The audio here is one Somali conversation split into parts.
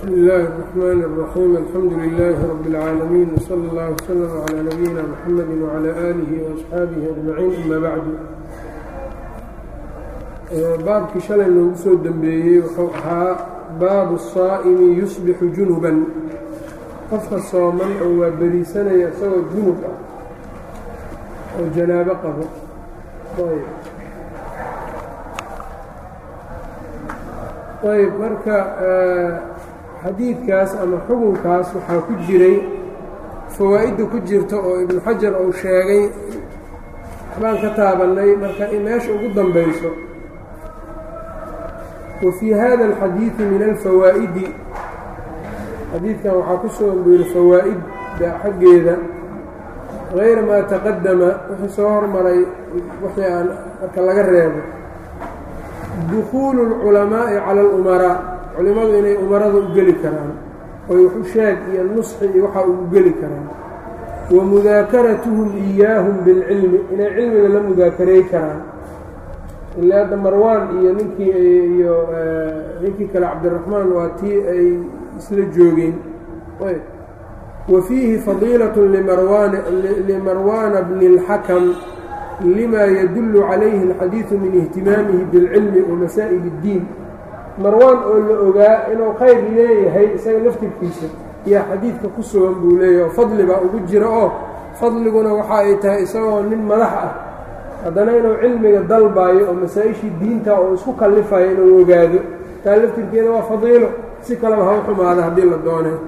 bsmi illaahi الرaxmaan الraxiim alxamdu lilaahi rabi اlcaalamiin wsala اllah wslm calaa nabiyina mxamedi wcalaa aalihi waasxaabihi ajmaciin ama bacdu baabkii shalay noogu soo dembeeyey wuxuu ahaa baabu الsaa'imi yusbixu junuban qofka sooman oo waa beriisanaya isagoo junub ah oo janaabo qabo ayb marka xadiidkaas ama xukunkaas waxaa ku jiray fawaa'idda ku jirta oo ibnu xajar uu sheegay waxbaan ka taabannay marka meesha ugu dambayso wa fii hada alxadiidi min alfawaa'idi xadiidkan waxaa ku sugan buu yidhi fawaa'idda xaggeeda hayra maa taqadama wixii soo hormaray wixii aan marka laga reebo dukuulu اlculamaa'i cala alumaraa culimmadu inay umarada u geli karaan oy waxu sheeg iyo nusxi iyo waxa ugu geli karaan wa mudaakaratuhum iyaahum bilcilmi inay cilmiga la mudaakareey karaan ilaa hadda marwaan iyo ninkii iyo ninkii kale cabdiraxmaan waa tii ay isla joogeen wa fiihi fadiilaة limarwaana bni اlxakam lima yadullu calayhi اlxadiidu min ihtimaamihi biاlcilmi wa masaa'il اddiin marwaan oo la ogaa inuu khayr leeyahay isaga laftirkiisa yaa xadiidka ku sugan buu leeyahy oo fadli baa ugu jira oo fadliguna waxa ay tahay isagoo nin madax ah haddana inuu cilmiga dalbaayo oo masaa-ishii diinta oo isku kallifayo inuu ogaado taa laftirkeeda waa fadiilo si kaleba ha u xumaada haddii la doonay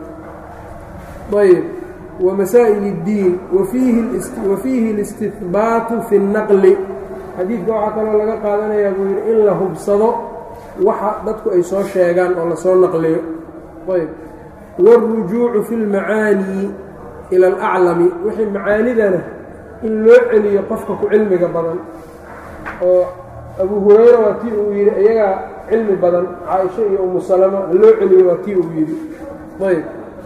ayb wa masaa'il اddiin wa fiihi اlistihbaatu fi اnnaqli xadiidka waxaa kaloo laga qaadanayaa buu yidhi in la hubsado waxa dadku ay soo sheegaan oo lasoo naqliyo ayb wاlrujuucu fi اlmacaanii ila alaclami wixii macaanidana in loo celiyo qofka ku cilmiga badan oo abu hurayra waa tii uu yidhi iyagaa cilmi badan caaisha iyo umu salama loo celiyo waa tii uu yidhi ayb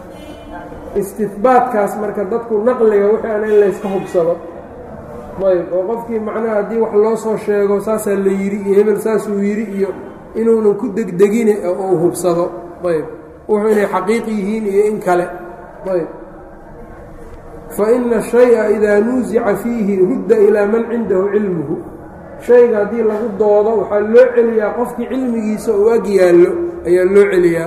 istihbaatkaas marka dadku naqliga wixii ana in layska hubsado ayb oo qofkii macnaha haddii wax loo soo sheego saasaa la yidhi iyo hebel saasuu yidhi iyo inuunan ku degdegine oo uu hubsado ayb wuxuu inay xaqiiq yihiin iyo in kale ayb fa ina shaya idaa nuusica fiihi rudda ilaa man cindahu cilmuhu shayga haddii lagu doodo waxaa loo celiyaa qofkii cilmigiisa uu ag yaallo ayaa loo celiyaa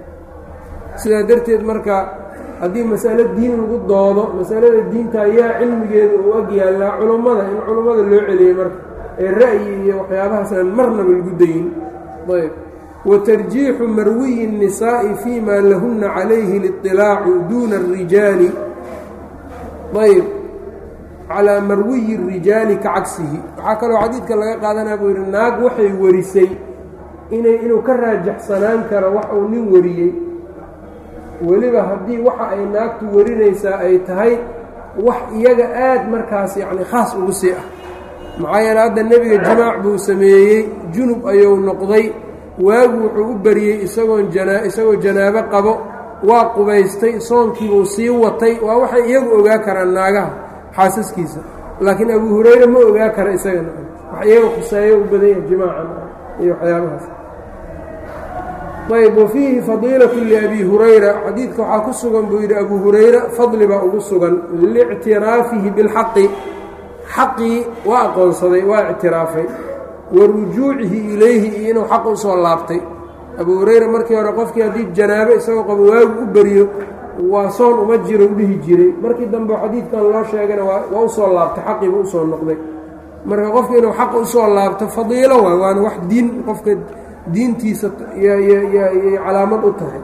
sidaa darteed marka haddii masalo diin lagu doodo masalada diinta ayaa cilmigeeda uu ag yaallaa culummada in culummada loo celiyey marka ee ra'yi iyo waxyaabahaasaan marnaba lagu dayin ayb wa tarjiixu marwiyi الnisaa'i fii ma lahunna calayhi اliطilaacu duuna الrijaali ayb calaa marwiyi الrijaali ka cagsihi waxaa kaloo xadiidka laga qaadanaya buu yidhi naag waxay warisay inay inuu ka raajaxsanaan karo wax uu nin wariyey weliba haddii waxa ay naagtu warinaysaa ay tahay wax iyaga aad markaas yacni khaas ugu sii ah maxaa yeele hadda nebiga jimaac buu sameeyey junub ayuu noqday waagu wuxuu u bariyey isagoon janaa isagoo janaabo qabo waa qubaystay soonkiibuu sii watay waa waxay iyagu ogaa karaan naagaha xaasaskiisa laakiin abu hurayre ma ogaa kara isagana wax iyaga khuseeyo u badan yahay jimaacan iyo waxyaabahaas ayb wa fiihi fadiilatu liabi hurayra xadiidka waxaa ku sugan buu yidhi abu hurayra fadli baa ugu sugan liictiraafihi bilxaqi xaqii waa aqoonsaday waa ictiraafay wa rujuucihi ilayhi iyo inuu xaq usoo laabtay abu hurayra markii hore qofkii haddii janaabo isagoo qabo waagu u beriyo waa soon uma jiro u dhihi jiray markii dambe xadiidkan loo sheegana waa usoo laabtay xaqiiba usoo noqday marka qofka inuu xaq usoo laabto fadiilo waay waana wax diin qofka diintiisa yay calaamad u tahay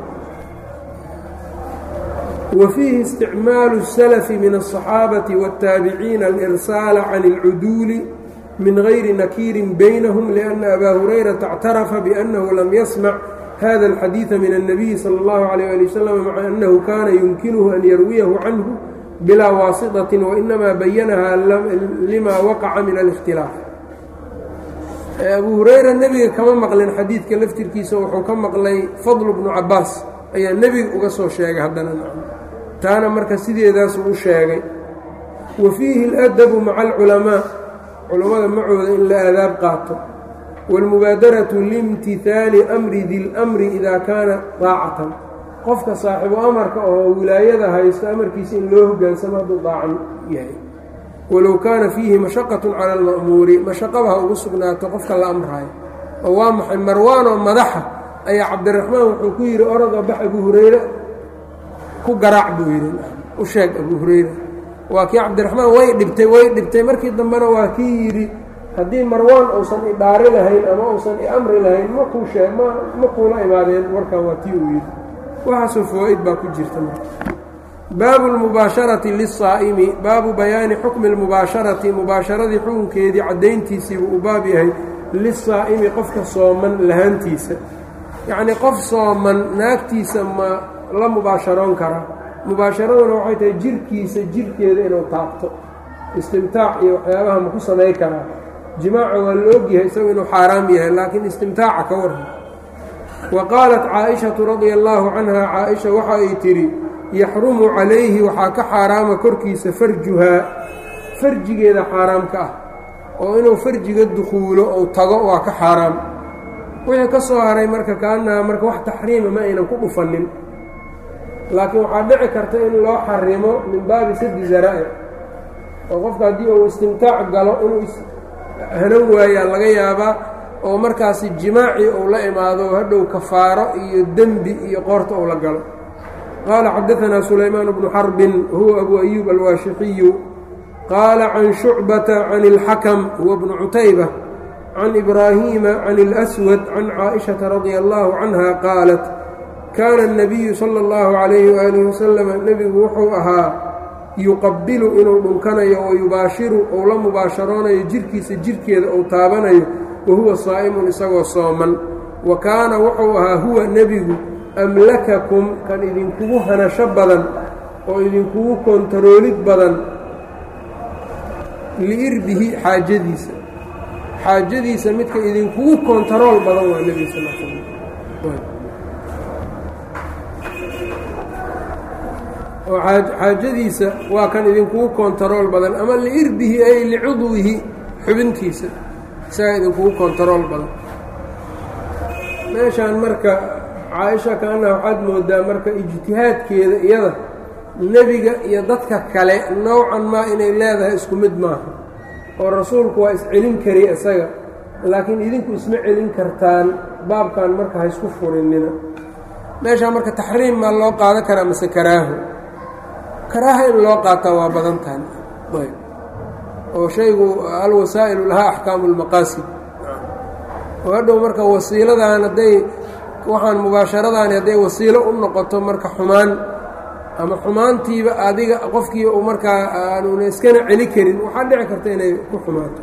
wa fiihi isticmaalu الsalafi min الصaxaabati wالtaabiciina alirsaala can اlcuduuli min gayri nakiirin baynahum liأnna abaa hurayrata اctarafa biأnnahu lam yasmac hada اlxadiiثa min الnabiyi salى اllahu عalيyه ali wasalam maca annahu kana yumkinuhu an yarwiyahu canhu bilaa waasiطaةi wainama bayanaha lima waqaca min اlاkhtilaaf abu hurayra nebiga kama maqlin xadiidka laftirkiisa wuxuu ka maqlay fadlu bnu cabaas ayaa nebiga uga soo sheegay haddana taana marka sideedaasuu u sheegay wa fiihi aladabu maca alculamaa culammada macooda in la aadaab qaato wاlmubaadaratu liimtihaali amri di lmri idaa kaana daacatan qofka saaxibu amarka oo wilaayada haysto amarkiisa in loo hoggaansamo hadduu daacan yahay walow kaana fiihi mashaqatun cala alma'muuri mashaqaba ha ugu sugnaato qofka la amraayo oo waa maxay marwaanoo madaxa ayaa cabdiraxmaan wuxuu ku yidhi orodoo bax abu hurayre ku garaac buu yidhi u sheeg abu hurayre waa kii cabdiraxmaan way dhibtay way dhibtay markii dambena waa kii yidhi haddii marwaan uusan idhaari lahayn ama uusan iamri lahayn makuu shee ma ma kuula imaadeen warkan waa tii uu yidhi waxaasoo fawaa-id baa ku jirta baabu lmubaasharati lisaa'imi baabu bayaani xukmi lmubaasharati mubaasharadii xukunkeedii caddayntiisii buu u baab yahay lisaa'imi qofka sooman lahaantiisa yacnii qof sooman naagtiisa ma la mubaasharoon karaa mubaasharaduna waxay tahay jirkiisa jirkeeda inuu taabto istimtaac iyo waxyaabaha ma ku samay karaa jimaaca waa la ogyahay isagu inuu xaaraam yahay laakiin istimtaaca ka warran wa qaalat caaishatu radia allaahu canha caaisha waxa ay tidhi yaxrumu calayhi waxaa ka xaaraama korkiisa farjuhaa farjigeeda xaaraamka ah oo inuu farjiga dukhuulo ou tago waa ka xaaraam wixii ka soo haray marka kaanaha marka wax taxriima ma aynan ku dhufanin laakiin waxaa dhici karta in loo xarimo min baabi sadi zaraa'ic oo qofka haddii uu istimtaac galo inuu hanan waayaa laga yaabaa oo markaasi jimaaci uu la imaado hadhow kafaaro iyo dembi iyo qoorta uu la galo qaala xadaanaa sulaymaan bnu xarbin huwa abu ayuub alwaashixiyu qaala can shucbata can اlxakam huwa bnu cutayba can ibraahiima can اlأswad can caaئiشhaةa radia allahu canha qaalat kaana الnabiyu salى اllahu عalayhi waalihi wasalam nebigu wuxuu ahaa yuqabilu inuu dhunkanayo oo yubaashiru ou la mubaasharoonayo jirkiisa jirkeeda ou taabanayo wahuwa saa'imun isagoo sooman wa kaana wuxuu ahaa huwa nebigu amlakakum kan idinkugu hanasho badan oo idinkugu kontaroolid badan liirbihi xaajadiisa xaajadiisa midka idinkugu kontarool badan waa nebiga sal l slam oo xaajadiisa waa kan idinkugu kontarool badan ama liirbihi ay licudwihi xubintiisa isagaa idinkugu kontarool badan meeshaan marka caaisha kaana waxaad moodaa marka ijtihaadkeeda iyada nebiga iyo dadka kale nowcan maa inay leedahay isku mid maaha oo rasuulku waa iscelin karay isaga laakiin idinku isma celin kartaan baabkan marka ha isku furinina meeshaan marka taxriim maa loo qaadan karaa mase karaaho karaaha in loo qaataa waa badan tahan ayb oo shaygu alwasaa'ilu lahaa axkaamu lmaqaasid oo hadhow marka wasiiladan hadday waxaan mubaasharadaani hadday wasiilo u noqoto marka xumaan ama xumaantiiba adiga qofkii uu markaa aanuna iskana celi karin waxaa dhici karta inay ku xumaato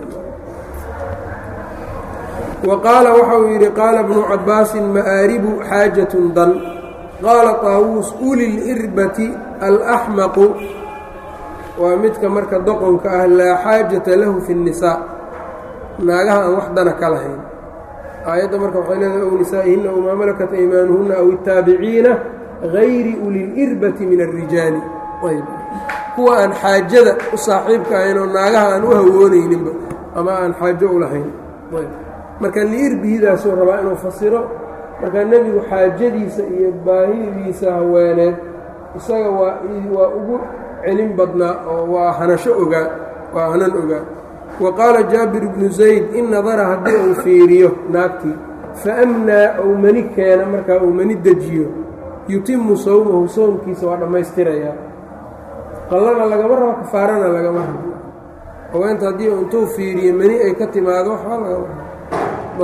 wa qaala waxa uu yidhi qaala bnu cabbaasin ma'aaribu xaajatun dan qaala taawuus uli lirbati alaxmaqu waa midka marka doqonka ah laa xaajata lahu fi الnisaa naagaha aan wax dana ka lahayn aayadda marka waxay leedahay ow nisaa'ihinna ow maa malakat aymaanuhunna aw الtaabiciina gayri ulilirbati min الrijaali ayb kuwa aan xaajada u saaxiibka ahayn oo naagaha aan u hawoonayninba ama aan xaajo u lahayn ayb marka liirbihidaasuu rabaa inuu fasiro marka nebigu xaajadiisa iyo baahidiisa haweeneed isaga waa waa ugu celin badnaa oo waa hanasho ogaa waa hanan ogaa wa qaala jaabir bnu zayd in nadara haddii uu fiiriyo naagtii faamnaa ou mani keena markaa uu mani dejiyo yutimu sawmahu soomkiisa waa dhammaystirayaa qallana lagama rabo kafaarana lagama rabo haweenta haddii intuu fiiriyo mani ay ka timaado waxba lagama rabo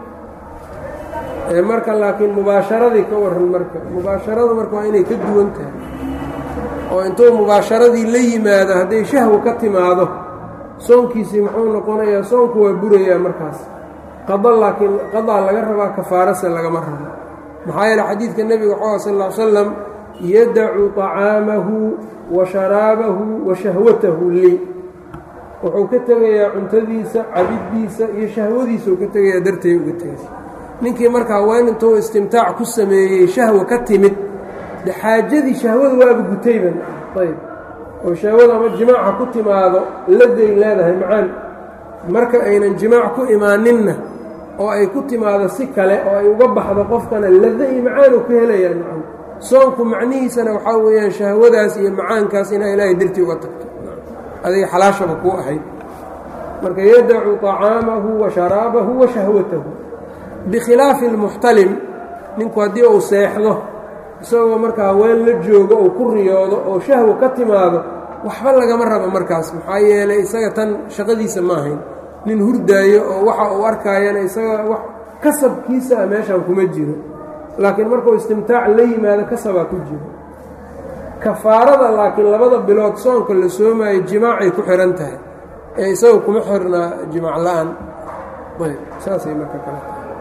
ayb marka laakiin mubaasharadii ka waran marka mubaasharadu marka waa inay ka duwan tahay oo intuu mubaasharadii la yimaado hadday shahwo ka timaado soonkiisii muxuu noqonayaa soonku waa burayaa markaas qada laakiin qadaa laga rabaa kafaarase lagama rabo maxaa yeele xadiidka nebiga waxaa sal ll ly slam yadacu طacaamahu wa sharaabahu wa shahwatahu lii wuxuu ka tegayaa cuntadiisa cabiddiisa iyo shahwadiisa uu ka tegayaa dartay uga tegaysa ninkii marka haween intuu istimtaac ku sameeyey shahwa ka timid de xaajadii shahwada waaba gutayban ayb oo shahwada ama jimaaca ku timaado laday leedahay macaan marka aynan jimaac ku imaaninna oo ay ku timaado si kale oo ay uga baxdo qofkana lada iyo macaanu ka helayaan macaan soonku macnihiisana waxaa weeyaan shahwadaas iyo macaankaas inaa ilaahay dartii uga tagto adiga xalaashaba kuu ahayd marka yadacu طacaamahu wa sharaabahu wa shahwatahu bikhilaafi اlmuxtalim ninku haddii uu seexdo isagoo marka haween la joogo uu ku riyoodo oo shahwo ka timaado waxba lagama rabo markaas maxaa yeelay isaga tan shaqadiisa ma ahayn nin hurdaayo oo waxa uu arkaayana isaga wax kasabkiisa a meeshan kuma jiro laakiin markuu istimtaac la yimaado kasabaa ku jiro kafaarada laakiin labada bilood soonka la soomaayo jimaacay ku xihan tahay ee isaga kuma xirnaa jimaac la-aan ayb saasay marka kale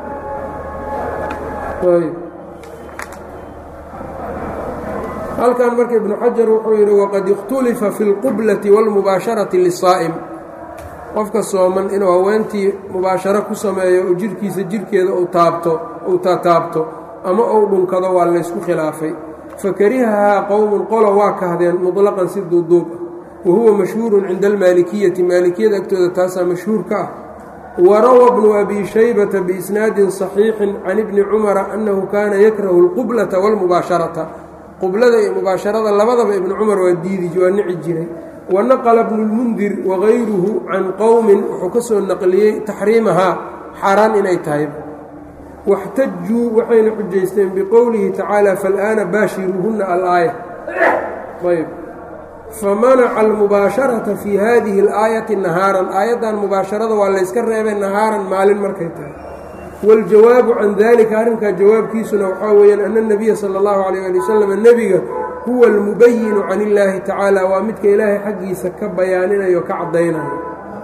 tahay ayb halkan marka ibnu xajar wuxuu yidhi waqad ikhtulifa fi اlqublati wاlmubaasharati lisaa'im qofka sooman inuu haweentii mubaasharo ku sameeyo oo jirhkiisa jirhkeeda uu taabto uu tataabto ama uu dhunkado waa laysku khilaafay fakarihahaa qowmun qolo waa kahdeen muطlaqan si duuduub ah wa huwa mashhuurun cinda almaalikiyati maalikiyada agtooda taasaa mashhuur ka ah warawa bnu abi shaybata biisnaadin صaxiixin can ibni cumara annahu kaana yakrahu اlqublata wاlmubaasharata qublada iyo mubaasharada labadaba ibnu cumar waa diidi waa nici jiray wanaqla bnu lmundir wagayruhu can qowmin wuxuu ka soo naqliyey taxriimahaa xaaraan inay tahay waxtajuu waxayna xujaysteen biqowlihi tacaala fal'aana baashiruuhunna alaaya ayb famanaca almubaasharata fii hadihi اlaayati nahaaran aayaddan mubaasharada waa layska reebay nahaaran maalin markay tahay waاljawaabu can dalika arrinkaa jawaabkiisuna waxaa weeyaan ana اnabiya sala اllahu alayh ali wasalam nebiga huwa almubayinu can illaahi tacaala waa midka ilaahay xaggiisa ka bayaaninayo ka caddaynayo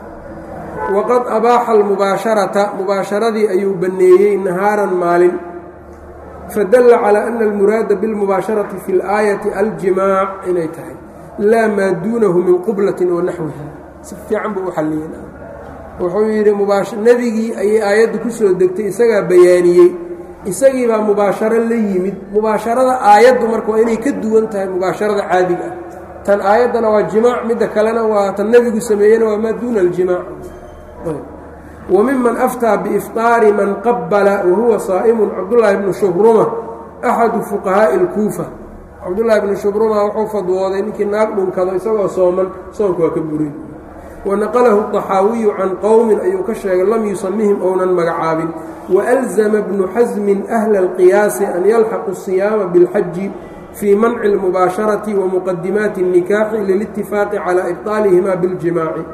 waqad abaaxa almubaasharata mubaasharadii ayuu banneeyey nahaaran maalin fadalla calaa ana almuraada bilmubaasharati fi اlaayati aljimaac inay tahay laa maa duunahu min qublatin wa naxwiha si fiican buu u xalliyeen wuxuu yidhi nebigii ayay aayaddu ku soo degtay isagaa bayaaniyey isagii baa mubaasharo la yimid mubaasharada aayaddu marka waa inay ka duwan tahay mubaasharada caadiga ah tan aayaddana waa jimaac midda kalena waa tan nebigu sameeyena waa maa duuna aljimaac wa miman aftaa biifطaari man qabala wa huwa saa'imun cabdullaahi bnu shubruma axadu fuqahaa'i اlkuufa cabdullaahi bnu shubruma wuxuu fadwooday ninkii naag dhunkado isagoo sooman soonka waa ka buray wanaqalahu طaxaawiyu can qowmin ayuu ka sheegay lam yusamihim ounan magacaabin waalzama bnu xasmin ahla اlqiyaasi an yalxaqu الsiyaama biاlxaji fii manci اlmubaasharati wa muqadimaati الnikaaxi lilitifaaqi calaa ibطaalihima biاljimaaci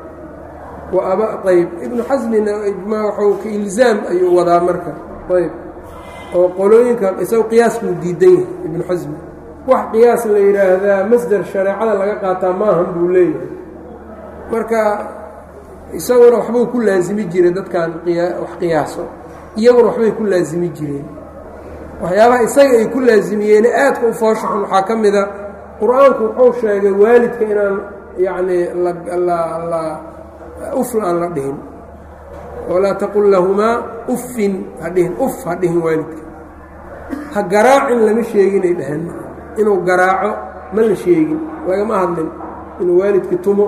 ayb ibnu xasmina wxuu ka ilzaam ayuu wadaa marka ayb oo qolooyinka isago qiyaaskuu diidan yahay ibnu xasmi wax qiyaas la yidhaahdaa masder shareecada laga qaataa maahan buu leeyahay marka isaguna waxbuu ku laasimi jiray dadkan wax qiyaaso iyaguna waxbay ku laasimi jireen waxyaabaha isaga ay ku laasimiyeene aadka u fooshaxun waxaa ka mida qur-aanku wuxuu sheegay waalidka inaan yacnii la ufl aan la dhihin walaa taqul lahumaa uffin ha dhihin uf ha dhihin waalidka ha garaacin lama sheeginay dhaheen inuu garaaco ma la sheegin lagama hadlin inuu waalidka tumo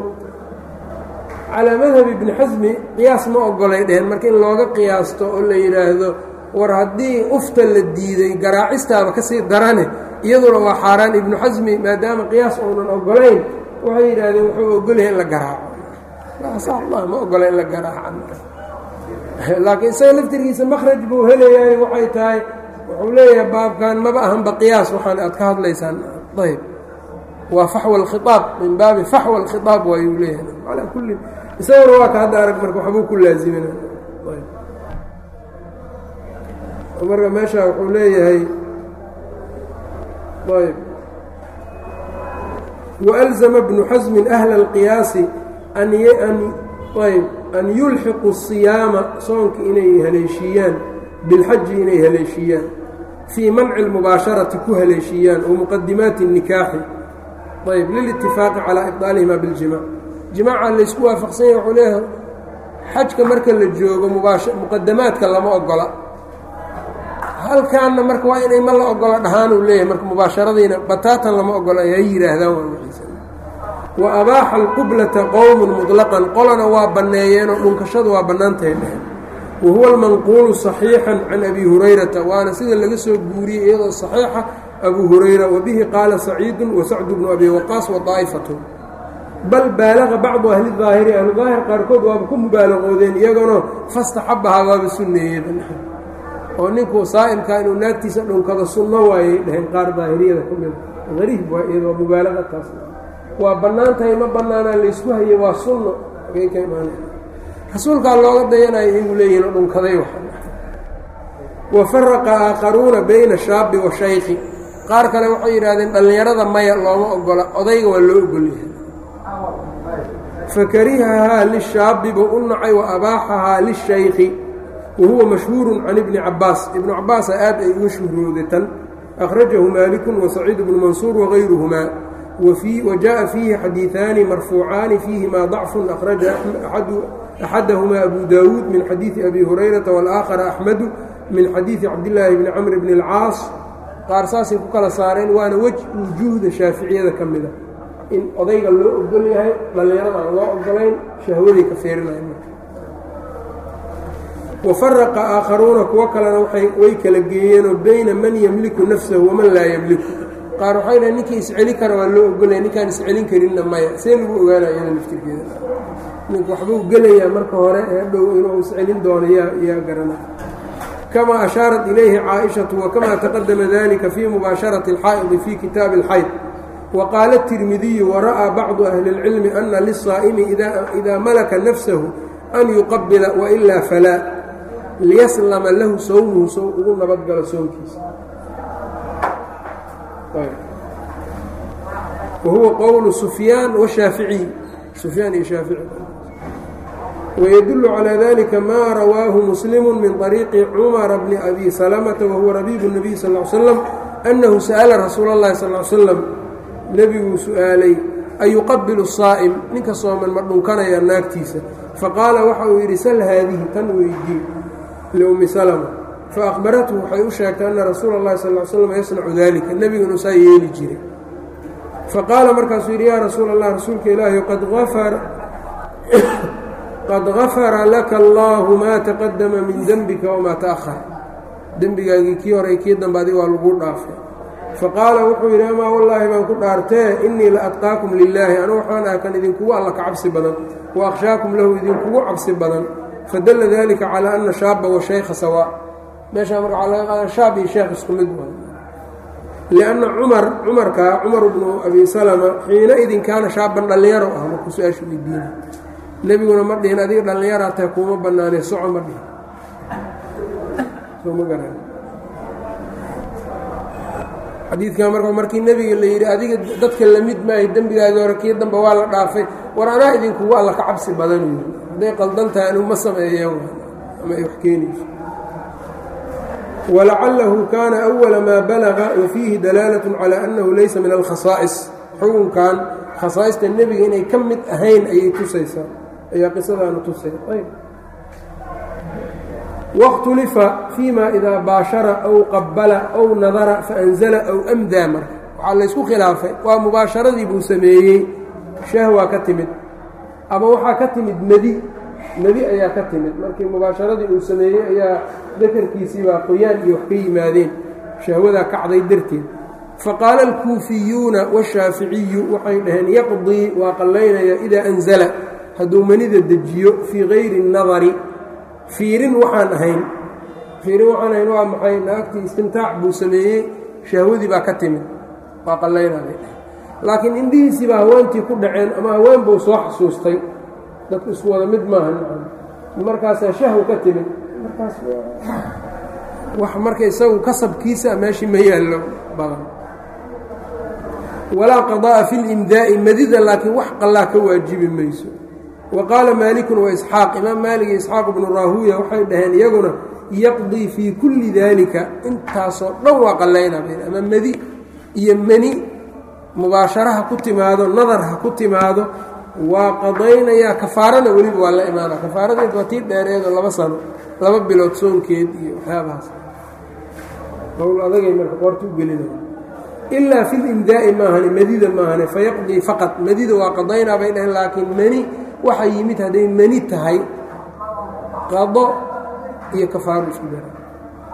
calaa madhabi ibni xasmi qiyaas ma ogolay dheheen marka in looga qiyaasto oo la yidhaahdo war haddii ufta la diiday garaacistaaba ka sii darane iyaduna waa xaaraan ibnu xasmi maadaama qiyaas uunan ogolayn waxay yidhaahdeen wuxuu ogolyahay in la garaaco ma ogola in la garaaco laakiin isaga laftirkiisa makhraj buu helayaay waxay tahay wuxuu leeyahay baabkan maba ahanba qiyaas waxaan aad ka hadlaysaan ayb waa faxwa alkhiaab min baabi faxwa alkhiaab waayuu leeyahay calaa kulli isaguna waa ka hadda arag marka waxbuu ku laazimina marka meesha wuxuu leeyahay ayb وأlزma bnu xasmin أhla اlqiyaasi ayb an yulxiqu الصiyaama soonka inay haleeshiiyaan bilxaji inay haleeshiiyaan fii manci اlmubaasharati ku haleeshiiyaan wamuqadimaati الnikaaxi ayb lilitifaaqi calىa ibطaalihima biاljimac jimaaca laysku waafaqsanya wxuu leeyahay xajka marka la joogo muqadamaadka lama ogola halkaanna marka waa inay ma la ogola dhahaanuu leeyahay marka mubaasharadiina bataatan lama ogola ay ha yidhaahdaan wa abaaxa alqublata qowmun muطlaqan qolana waa banneeyeenoo dhunkashadu waa bannaantahay dheheen wa huwa almanquulu صaxiixan can abi hurayrata waana sida laga soo guuriyey iyadoo صaxiixa abu hurayra wabihi qaala saciidu wasacdu bnu abi waqaas waطaa'ifatu bal baalaqa bacdu ahli daahiri ahlu daahir qaarkood waaba ku mubaalaqoodeen iyagana fastaxabahaa waaba sunneeyeen oo ninkuu saa'imkaa inuu naagtiisa dhunkado sunno waayay dhaheen qaar daahiriyada ka mida ariib waa iyadoo mubaalaqa taas waa bannaan tahay ma bannaanaa laysku hayay waa sunno agay ka imaana rasuulkaa looga dayanayo inuu leeyihin oo dhunkaday wa faraqa aakharuuna bayna shaabi wa shaykhi qaar kale waxay yidhahdeen dhallinyarada maya looma ogola odayga waa loo ogolyahay fakarihahaa lishaabi buu u nacay wa abaaxahaa lishaykhi wa huwa mashhuurun can ibni cabaas ibnu cabaasa aad ay uga shuhrooday tan akhrajahu maalikun wasaciid bnu mansuur wagayruhumaa wa jaءa fiihi xadiiثaani marfuucaani fiihimaa ضacfu akhraja axadahumaa abu daawuud min xadiiثi abi hurayrata wاlآakhara axmedu min xadiiثi cabdillaahi bni camr bni اlcaas qaar saasay ku kala saareen waana wej wujuuhda shaaficiyada ka mida in odayga loo ogol yahay dhallinyarada aan loo ogolayn shahwaday ka feerinaya wafaraqa aakharuuna kuwo kalena way kala geeyeenoo bayna man yemliku nafsahu waman laa yemliku qaar waxay dhahen ninkii isceli kara waa loo ogolaya ninkaan iscelin karinna maya see lagu ogaanaya iyada laftirkeeda ninku waxbuu gelayaa marka hore ee dhow inuu iscelin doono yaa yaa garana kama ashaarat ilayhi caaishatu wakama taqadama dalika fii mubaasharati alxaa'idi fii kitaabi alxayd waqaala الtirmidiyu wara'aa bacdu ahli اlcilmi ana liلsaa'imi ida malaka nafsahu an yuqabila wailaa falaa liyaslama lahu sowmuhu sow ugu nabadgalo soonkiisa wa huwa qowlu sufyaan washaaficiy sufyaan iyo shaafici wydul calى dalika ma rawaahu muslimu min طariiqi cumara bni abi salamata wahuwa rabiibu الnabiy sal ly slam annahu sa'ala rasuula اllahi sal ly slam nebiguu su-aalay ayuqabilu saa'im ninka sooman ma dhunkanaya naagtiisa faqaala waxa uu yidhi sal haadihi tan weydii liummi salma faaqbarathu waxay u sheegtay ana rasuula اllahi sal ly slam yasnacu dalika nebigu inuu saa yeeli jiray faqaala markaasuu yidhi yaa rasuula allah rasuulka ilaahi qad afara qad gafara laka allaahu maa taqadama min dembika wamaa ta'ahar dembigaagii kii horey kii dambe adig waa laguu dhaafay faqaala wuxuu yidhi amaa wallaahi baan ku dhaartee innii la adqaakum lilaahi anu waxaan ah kan idinkugu alla ka cabsi badan wa akhshaakum lahu idinkugu cabsi badan fadalla dalika calaa ana shaaba wa shaykha sawaa meeshaa marka waxaa laga qaada shaab iyo sheekh isku mid waa lianna cumar cumarkaa cumar bnu abi salama xiina idin kaana shaaban dhallinyaro ah markuu su-aasha weydiina nebiguna ma dhihin adiga dhallinyaraa tahay kuuma bannaanay soco ma dhihin soo ma garan xadiidkan marka markii nebiga la yidhi adiga dadka lamid maahay dembigaagii hore kii dambe waa la dhaafay war anaa idinkugu alla ka cabsi badan yii hadday qaldan tahay anigu ma sameeyeen ama ay wax keenayso walacalahu kaana أwala maa balaga wa fiihi dalaalat calى annahu laysa min alkhasaa'is xukunkan khasaa'ista nebiga inay ka mid ahayn ayay tusaysaa ayaa qisadaana tusay ayb waاkhtulifa fiima idaa baashara aw qabala aw nadara faanzala aw amdaa marka waxaa laysku khilaafay waa mubaasharadii buu sameeyey shahwa ka timid ama waxaa ka timid medi medi ayaa ka timid markii mubaasharadii uu sameeyey ayaa dakarkiisii baa qoyaan iyo wax ka yimaadeen shahwadaa kacday darteed faqaala alkuufiyuuna washaaficiyu waxay dhaheen yaqdii waa qallaynaya idaa anzala hadduu manida dejiyo fii gayri nadari fiirin waxaan ahayn fiirin waxaan ahayn waa maxay naagtii istimtaac buu sameeyey shahwadii baa ka timid waa qallaynaya laakiin indhihiisii baa haweentii ku dhaceen ama haween buu soo xasuustay dadku isku wada mid maaha markaasaa shahw ka timid markaas wax marka isagu kasabkiisa meeshii ma yaallo badan walaa qadaa'a fi limdaa'i madida laakiin wax qallaa ka waajibi mayso wa qaala maalikun wa isxaaq imaam maalik iyo isxaaq ibnu raahuya waxay dhaheen iyaguna yaqdii fii kulli daalika intaasoo dhan waa qallaynaa ama medi iyo meni mubaashara ha ku timaado nadar ha ku timaado waa qadaynayaa kafaarana weliba waa la imaana kafaaradeed waa tii dheereedoo laba sano laba bilood soonkeed iyo waxyaabahaas qowl adagay marka qoorta u gelinaya ilaa fi limdaa'i maahane medida maahane fayaqdii faqad medida waa qadaynaa bay dhaheen laakiin meni waxa yimid hadday meni tahay qado iyo kafaaro isku dara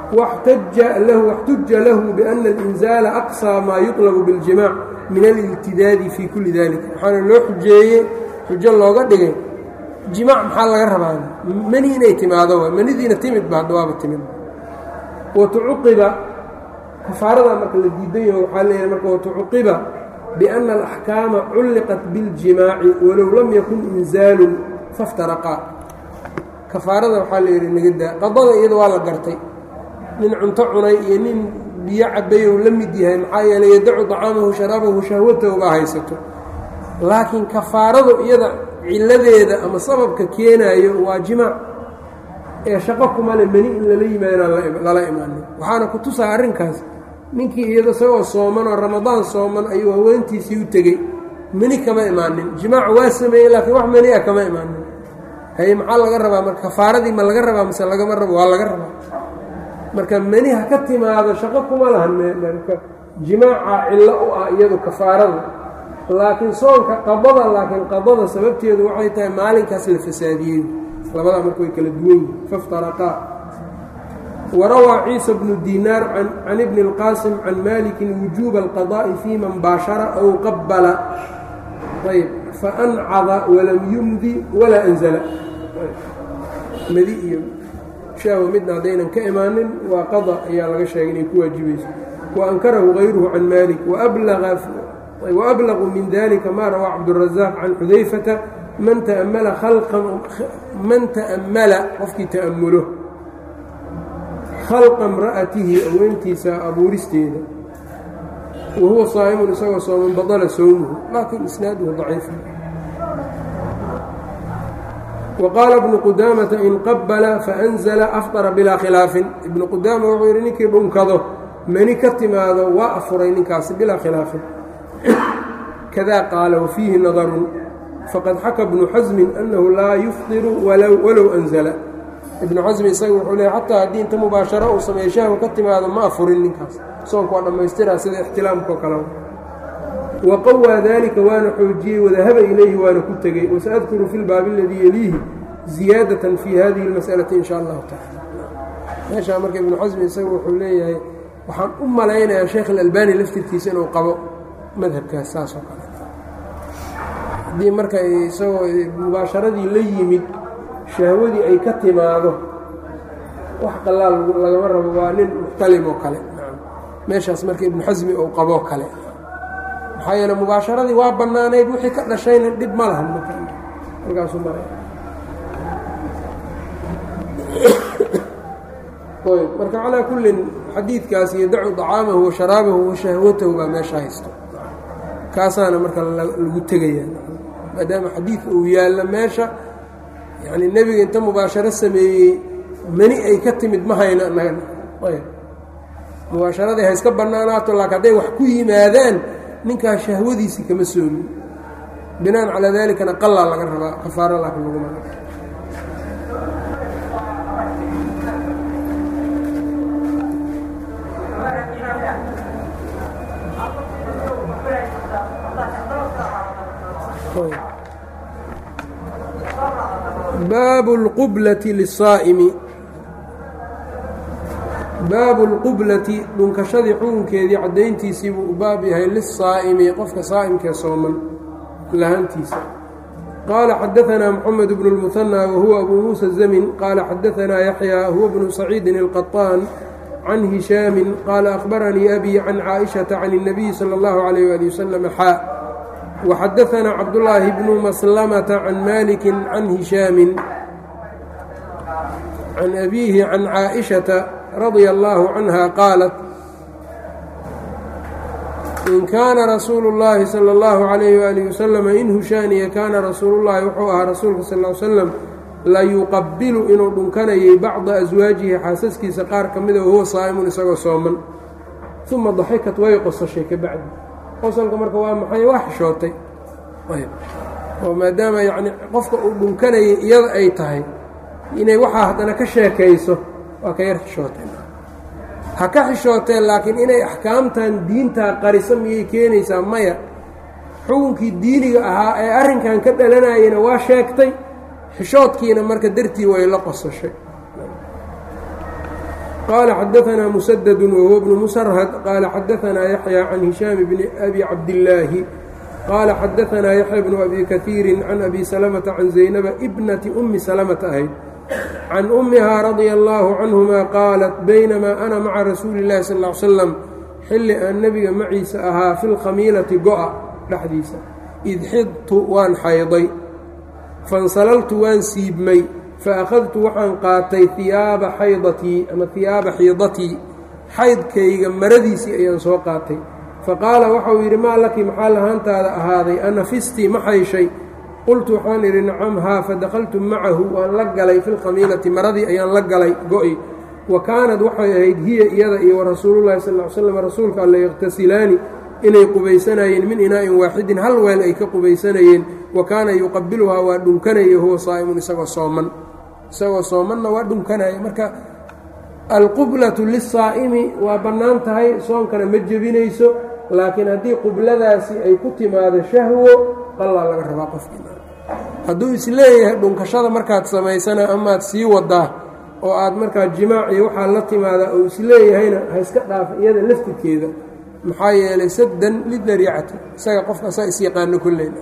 واxtuja lahu بأna الإنزاala أqصى maa yuطلب bاljimاع min alاltidaadi fii kuli dalika waxaana loo xujeeyey xujo looga dhigay jimaac maxaa laga rabaa mani inay timaado wa manidiina timid ba hadda waaba timid watucuqiba kafaarada marka la diidan yaho waxaa leeyahay marka watucuqiba biأna الأxkaama culliqat biاljimaaci walow lam yakun inzaalu faftaraqaa kafaarada waxaa la yidhi nagadaa qadada iyada waa la gartay nin cunto cunay iyo nin biyo cabay ou la mid yahay maxaa yeeley yadacu طacaamahu sharaabahu shahwatahu baa haysato laakiin kafaaradu iyada ciladeeda ama sababka keenaayo waa jimaac ee shaqo kumale meni in lala yimaadaan lala imaanin waxaana ku tusaa arrinkaas ninkii iyada isagoo sooman oo ramadaan sooman ayuu haweentiisii u tegey meni kama imaanin jimaac waa sameeyey laakiin wax meni a kama imaanin haye maxaa laga rabaa marka kafaaradii ma laga rabaa mise lagama rabo waa laga rabaa marka meni ha ka timaado shaqo kuma lahan marka jimaaca cillo u ah iyadu kafaarada laakiin soonka qadada laakiin qadada sababteedu waxay tahay maalinkaas la fasaadiyey labadaa marka way kala duwan yihin faftaraqaa warawaa ciisa bnu dinaar can ibni اlqaasim can malikin wujuuba alqadaa'i fii man baashara aw qabala ayb faancada walam yumdi walaa anzala madi iyo shaawa midna haddaynan ka imaanin waa qada ayaa laga sheegay inay ku waajibayso wa ankarahu gayruhu can malik وأblغu min dalika ma rawaa cabdالرaزاq can xudayfata man taأmla man taأmala qofkii ta'amulo khalqa اmra'atihi aweentiisa abuuristeeda wa huwa saa'imun isagoo sooman baطla sowmuhu laakin isnaaduhu ضaciif وqاala ibnu qudamata in qabla faأnزla afطra bilaa khilaafin ibnu qudaama wuxuu yidhi ninkii dhunkado mani ka timaado waa afuray ninkaasi bilaa khilaafin kada qaala wafiihi nadarun faqad xaka bnu xasmin annahu laa yufdiru walow anzala ibnu xasmi isaga wuxuu leey xataa haddii inta mubaasharo uu sameeyo shahwa ka timaado ma afurin ninkaas soonka waa dhammaystiraa sida ixtilaamkao kale wa qawaa dalika waana xoojiyey wadahaba ilayhi waana ku tegey wasaadkuru fi lbaabi aladii yeliihi ziyaadatan fi hadihi اlmas'alati in sha allahu tacala meeshaa marka ibnu xasmi isaga wuxuu leeyahay waxaan u malaynayaa sheekh alalbani laftirkiisa inuu qabo madhabkaas saas oo kale haddii marka isagoo mubaasharadii la yimid shahwadii ay ka timaado wax qalaal lagama rabo waa nin muxtalim oo kale meeshaas marka ibnu xasmi uu qaboo kale maxaa yeele mubaasharadii waa bannaanayd wixii ka dhashayna dhib ma lahan halkaasuu maraya marka calaa kullin xadiidkaas yadacu طacaamahu wa sharaabahu wa shahwatahu baa meesha haysto kaasaana marka lagu tegaya maadaama xadiidka uu yaallo meesha yani nebiga inta mubaasharo sameeyey mani ay ka timid ma hayno annaga ayb mubaasharadii ha iska bannaanaato laakiin hadday wax ku yimaadaan ninkaas shahwadiisii kama soomin binaan calaa dalikana qalaa laga rabaa kafaaro laakiin laguma baabu اlqublati liلsaa'imi baabu اlqublati dhunkashadii xukunkeedii caddayntiisii buu u baab yahay liلsaa'imi qofka saa'imkee sooman lahantiisa qaala xadaثanaa mxamed bnu اlmuhanى wahuwa abu muusa الzamin qaala xadaثanaa yaxya huwa bnu saciidin اlqaطaan can hishaami qaala akhbaranii abi can caaئiشhaةa can الnabiyi salى اllahu عalيyه ali waslm xaa وxadaثna cabdاللaahi bnu maslmةa can maliki can hishaami can abiihi can caaئiشhaةa radia اllaahu canha qaalat in kaana rasuulu اllaahi salى اllahu عalayh waalih waslm in hushaaniya kaana rasuulu llahi wuxuu ahaa rasuulka sal ly slam layuqabilu inuu dhunkanayay bacda aswaajihi xaasaskiisa qaar ka mida wahuwa saa'imun isagoo sooman uma daxikat way qosashay ka bacdi qosolka marka waa maxay waa xishootay oo maadaama yacni qofka uu dhunkanayay iyada ay tahay inay waxaa haddana ka sheekayso waa ka yar xishootay ha ka xishooteen laakiin inay axkaamtan diintaa qarisa miyay keenaysaa maya xukunkii diiniga ahaa ee arrinkan ka dhalanayana waa sheegtay xishoodkiina marka dartii way la qosashay qال xdثna مسدد وهو بن مسرهد qال xdثna يحيى عن هiشhام بن أbي cabداللahi qال xdثna يحيى بن أbي كثير عن أbي سلمة عن زينب بنة أmi سلمة ahayd عن أمهa رضي الله عنهma qاaلت بynma أna mعa رasuuلi الlahi صلى اه عل sلم xilli aan nebiga maciisa ahaa fi اlkhamiilati go'a dhexdiisa id xidtu waan xayday fansalaltu waan siibmay faأkhadtu waxaan qaatay hiyaaba xaydatii ama hiyaaba xiidatii xaydkayga maradiisii ayaan soo qaatay faqaala waxau yidhi maa laki maxaa lahaantaada ahaaday anafistii ma xayshay qultu waxaan idhi nacam haa fadakhaltu macahu waan la galay fi lkhamiilati maradii ayaan la galay go'i wa kaanad waxay ahayd hiya iyada iyo warasuulullahi sal ly slam rasuulka alla yakhtasilaani inay qubaysanayeen min inaa'in waaxidin hal weel ay ka qubaysanayeen wa kaana yuqabiluhaa waa dhunkanaya huwa saa'imun isagoo sooman isagoo soomanna waa dhunkanaya marka alqublatu lisaa'imi waa bannaan tahay soonkana ma jebinayso laakiin haddii qubladaasi ay ku timaado shahwo qallaa laga rabaa qofkiina hadduu isleeyahay dhunkashada markaad samaysana amaad sii wadaa oo aad markaa jimaac iyo waxaa la timaadaa oo isleeyahayna ha iska dhaafa iyada laftirkeeda maxaa yeelay saddan lidariicati isaga qofka saa isyaqaano kolleyna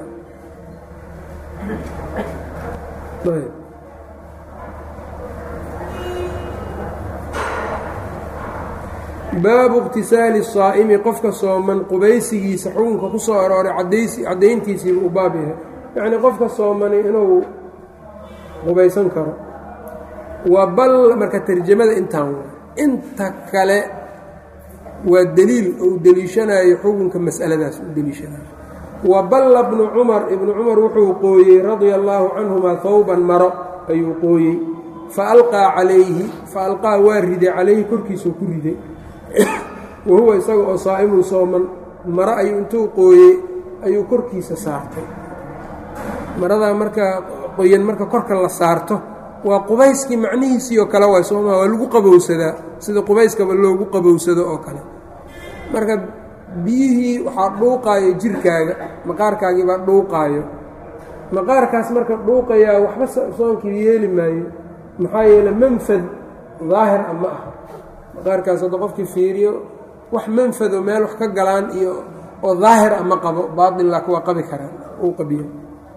baabu اqtisaali الsaa'imi qofka sooman qubaysigiisa xukunka ku soo arooray caddayntiisiiba u baab yahay yacnii qofka soomani inuu qubaysan karo waa bal marka tarjamada intaan wa inta kale waa deliil ou deliishanayo xukunka mas'aladaas u deliishanayo wa balla bnu cumar ibnu cumar wuxuu qooyey radia allaahu canhumaa hawban maro ayuu qooyey fa alqaa calayhi fa alqaa waa riday calayhi korkiisuu ku riday wa huwa isaga oo saa'imun sooman maro ayuu intuu qooyey ayuu korkiisa saartay maradaa marka qoyan marka korka la saarto waa qubayskii macnihiisii oo kale waay sooma waa lagu qabowsadaa sida qubayskaba loogu qabowsado oo kale marka biyihii waxaa dhuuqaayo jirkaaga maqaarkaagii baa dhuuqaayo maqaarkaas marka dhuuqayaa waxba soonkii yeeli maayo maxaa yeele manfad daahir a ma aha maqaarkaas hadda qofkii fiiriyo wax manfado meel wax ka galaan iyo oo daahir a ma qabo baatin laakin waa qabi karaan uu qabiyo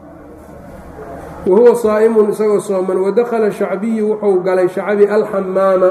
wahuwa saa'imun isagoo sooman wadakhala shacbiyu wuxuu galay shacbi alxamaama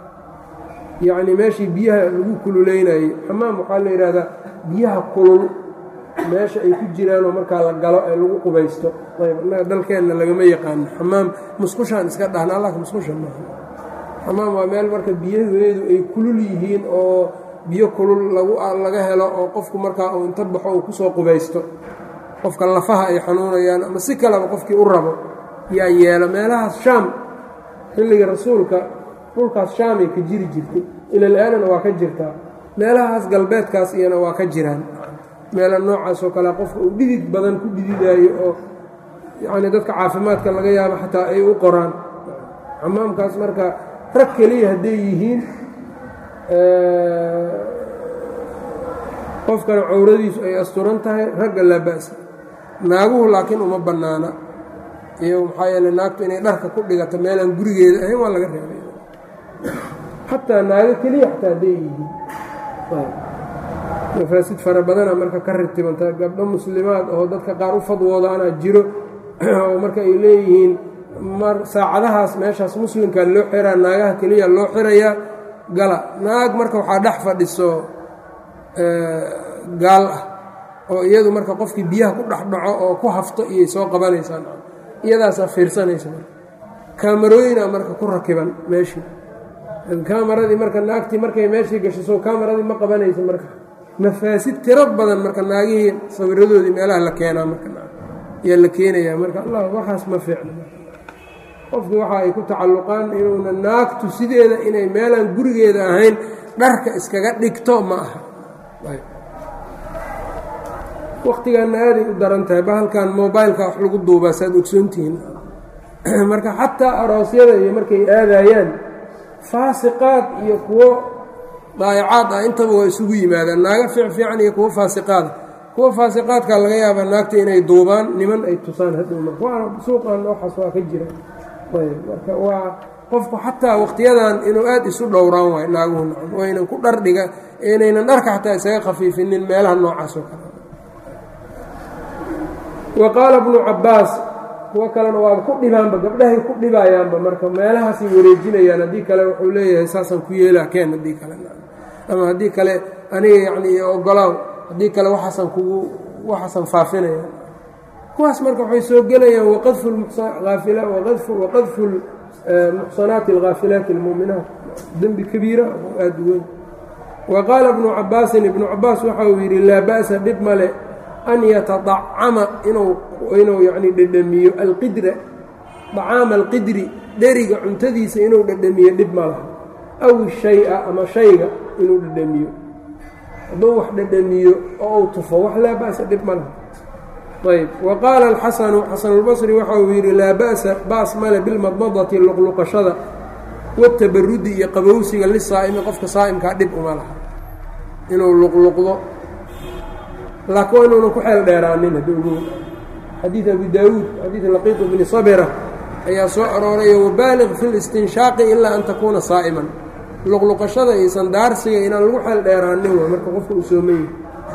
yacnii meeshii biyaha lagu kululeynayey xamaam waxaa la yidhaahdaa biyaha kulul meesha ay ku jiraanoo markaa la galo ee lagu qubaysto ayb annaga dalkeenna lagama yaqaano xamaam musqushaan iska dhahna allaka musqusha maaha xamaam waa meel marka biyaheedu ay kulul yihiin oo biyo kulul lagu laga helo oo qofku markaa uu inta baxo uu kusoo qubaysto qofka lafaha ay xanuunayaan ama si kaleba qofkii u rabo yaa yeelo meelahaas shaam xilliga rasuulka dhulkaas shaamay ka jiri jirtay ilal-aanana waa ka jirtaa meelahaas galbeedkaas iyana waa ka jiraan meela noocaas oo kale qofka uu dhidid badan ku dhididaayo oo yacnii dadka caafimaadka laga yaabo xataa ay u qoraan xamaamkaas marka rag keliya hadday yihiin qofkana cawradiisu ay asturan tahay ragga laa ba'sa naaguhu laakiin uma bannaana iyo maxaa yeele naagtu inay dharka ku dhigato meelaan gurigeeda ahayn waa laga reebay xataa naago keliya xataa hadday yihiin mafaasid fara badana marka ka ritibanta gabdho muslimaad oo dadka qaar u fadwoodaana jiro oo marka ay leeyihiin mar saacadahaas meeshaas muslimka loo xiraa naagaha keliya loo xirayaa gala naag marka waxaa dhex fadhiso gaal ah oo iyadu marka qofkii biyaha ku dhex dhaco oo ku hafto iyay soo qabanaysaan iyadaasaa fiirsanaysa marka kaamarooyina marka ku rakiban meeshii kamaradii marka naagtii markay meeshii gasho soo kamaradii ma qabanaysa marka mafaasid tiro badan marka naagihii sawiradoodii meelaha la keenaa marka yaa la keenayaa marka allah waxaas ma fiicno qofkii waxa ay ku tacalluqaan inuuna naagtu sideeda inay meelaan gurigeeda ahayn dharka iskaga dhigto ma aha wakhtigaanna aaday u daran tahay bahalkan mobileka wax lagu duubaa saad ogsoontihiin marka xataa aroosyada iyo markay aadayaan faasiqaad iyo kuwo daayacaad ah intaba waa isugu yimaadaan naaga fiic fiican iyo kuwo faasiqaada kuwa faasiqaadka laga yaabaa naagta inay duubaan niman ay tusaan hadhow marka waana suuqan waxaas waa ka jira ayb marka waa qofku xataa waqtiyadan inuu aada isu dhowraan waayo naaguhu nacam waynan ku dhar dhiga inaynan dharka xataa isaga khafiifinin meelaha noocaas oo kale wa qaala bnu cabbaas kuwo kalena waaba ku dhibaanba gabdhahay ku dhibayaanba marka meelahaasay wareejinayaan haddii kale wuxuu leeyahay saasaan ku yeelaa keen haddii kale ama haddii kale aniga yacni ogolaaw haddii kale waxaasaan kugu waxaasaan faafinaya kuwaas marka waxay soo gelayaan waqadfu aafila waqadfu waqadfu muxsanaati alghaafilaati almuuminaat dembi kabiira oo aada u weyn wa qaala ibnu cabaasin ibnu cabaas waxa uu yidhi laa ba'sa dhib male an yatadacama inuu inuu yacni dhedhamiyo alqidra dacaama alqidri dheriga cuntadiisa inuu dhedhamiyo dhib ma laha aw shay-a ama shayga inuu dhedhamiyo hadduu wax dhedhamiyo oo uu tufo wax laa ba'sa dhib ma laha ayb wa qaala alxasanu xasanulbasri waxa uu yidhi laa ba'sa baas male bilmadmadati luqluqashada watabarudi iyo qabowsiga lisaa'imi qofka saa'imkaa dhib uma laha inuu luqluqdo laakiin waa inuunan ku xeel dheeraanin haddi ugu xadiid abi daawuud xadiid laqiiq bni sabira ayaa soo arooraya wabaaliq fi listinshaaqi ilaa an takuuna saa'iman luqluqashada iyo sandaarsiga inaan lagu xeel dheeraanin waa marka qofka uu soomayi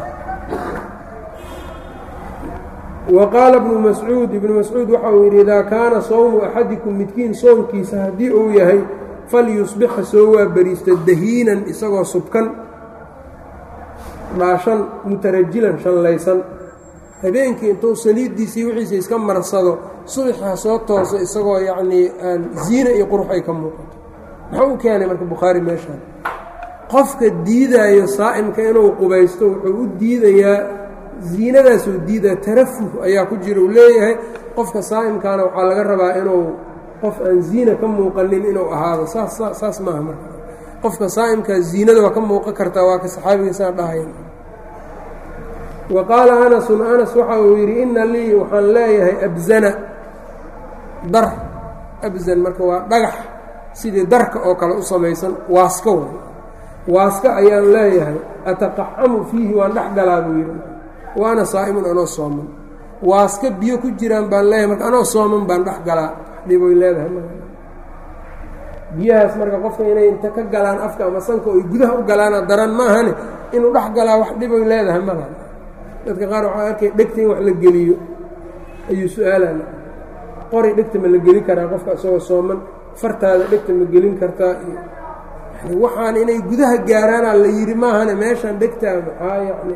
wa qaala bnu mascuud ibnu mascuud waxa uu yidhi idaa kaana sowmu axadikum midkiin soonkiisa haddii uu yahay falyusbixa soo waabariista dahiinan isagoo subkan dhaashan mutarajilan shallaysan habeenkii intuu saliiddiisii wixiisa iska marsado subaxaa soo tooso isagoo yacnii aan ziine iyo qurux ay ka muuqato muxuu u keenay marka bukhaari meeshaan qofka diidaayo saa'imka inuu qubaysto wuxuu u diidayaa ziinadaasuu diidaya tarafuh ayaa ku jira uu leeyahay qofka saa'imkaana waxaa laga rabaa inuu qof aan ziina ka muuqanin inuu ahaado saas saas maaha marka qofka saa'imkaa ziinada waa ka muuqan kartaa waa ka saxaabiga saa dhahayan wa qaala anasun anas waxa uu yidhi inna lii waxaan leeyahay abzana dar abzan marka waa dhagax sidii darka oo kale u samaysan waaska way waaska ayaan leeyahay ataqacamu fiihi waan dhex galaa buu yidhi waana saa'imun anoo sooman waaska biyo ku jiraan baan leeyahay marka anoo sooman baan dhex galaa dhiboy leedahay biyahaas marka qofka inay inta ka galaan afka ama sanka oy gudaha u galaana daran maahane inuu dhex galaa wax dhiboy leedahay mala dadka qaar waxaa arkay dhegta in wax la geliyo ayuu su-aalana qori dhegta ma la geli karaa qofka isagoo sooman fartaada dhegta ma gelin kartaa iyo yani waxaan inay gudaha gaaraanaa la yidhi maahane meeshaan dhegtaa maxaa yani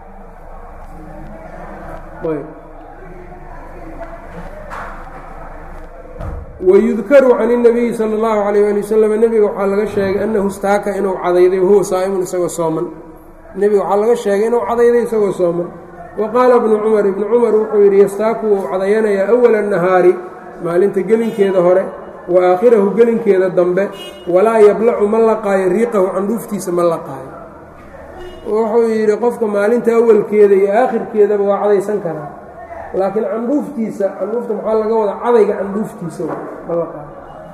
ayb wayudkaru can الnabiyi salى اllahu عalيyه ali waslm nebiga waxaa laga sheegay annahu staaka inuu cadayday wahuwa saa'imun isagoo sooman nebiga waxaa laga sheegay inuu cadayday isagoo sooman wa qaala bnu cumar ibnu cumar wuxuu yidhi yastaaku wuu cadayanayaa awala الnahaari maalinta gelinkeeda hore wa aakhirahu gelinkeeda dambe walaa yablacu ma laqaayo riiqahu candhuuftiisa ma laqaayo wuxuu yidhi qofka maalinta awalkeeda iyo aakhirkeedaba waa cadaysan karaa laakiin candhuuftiisa candhuufta maxaa laga wadaa cadayga candhuuftiisa ma laqaayo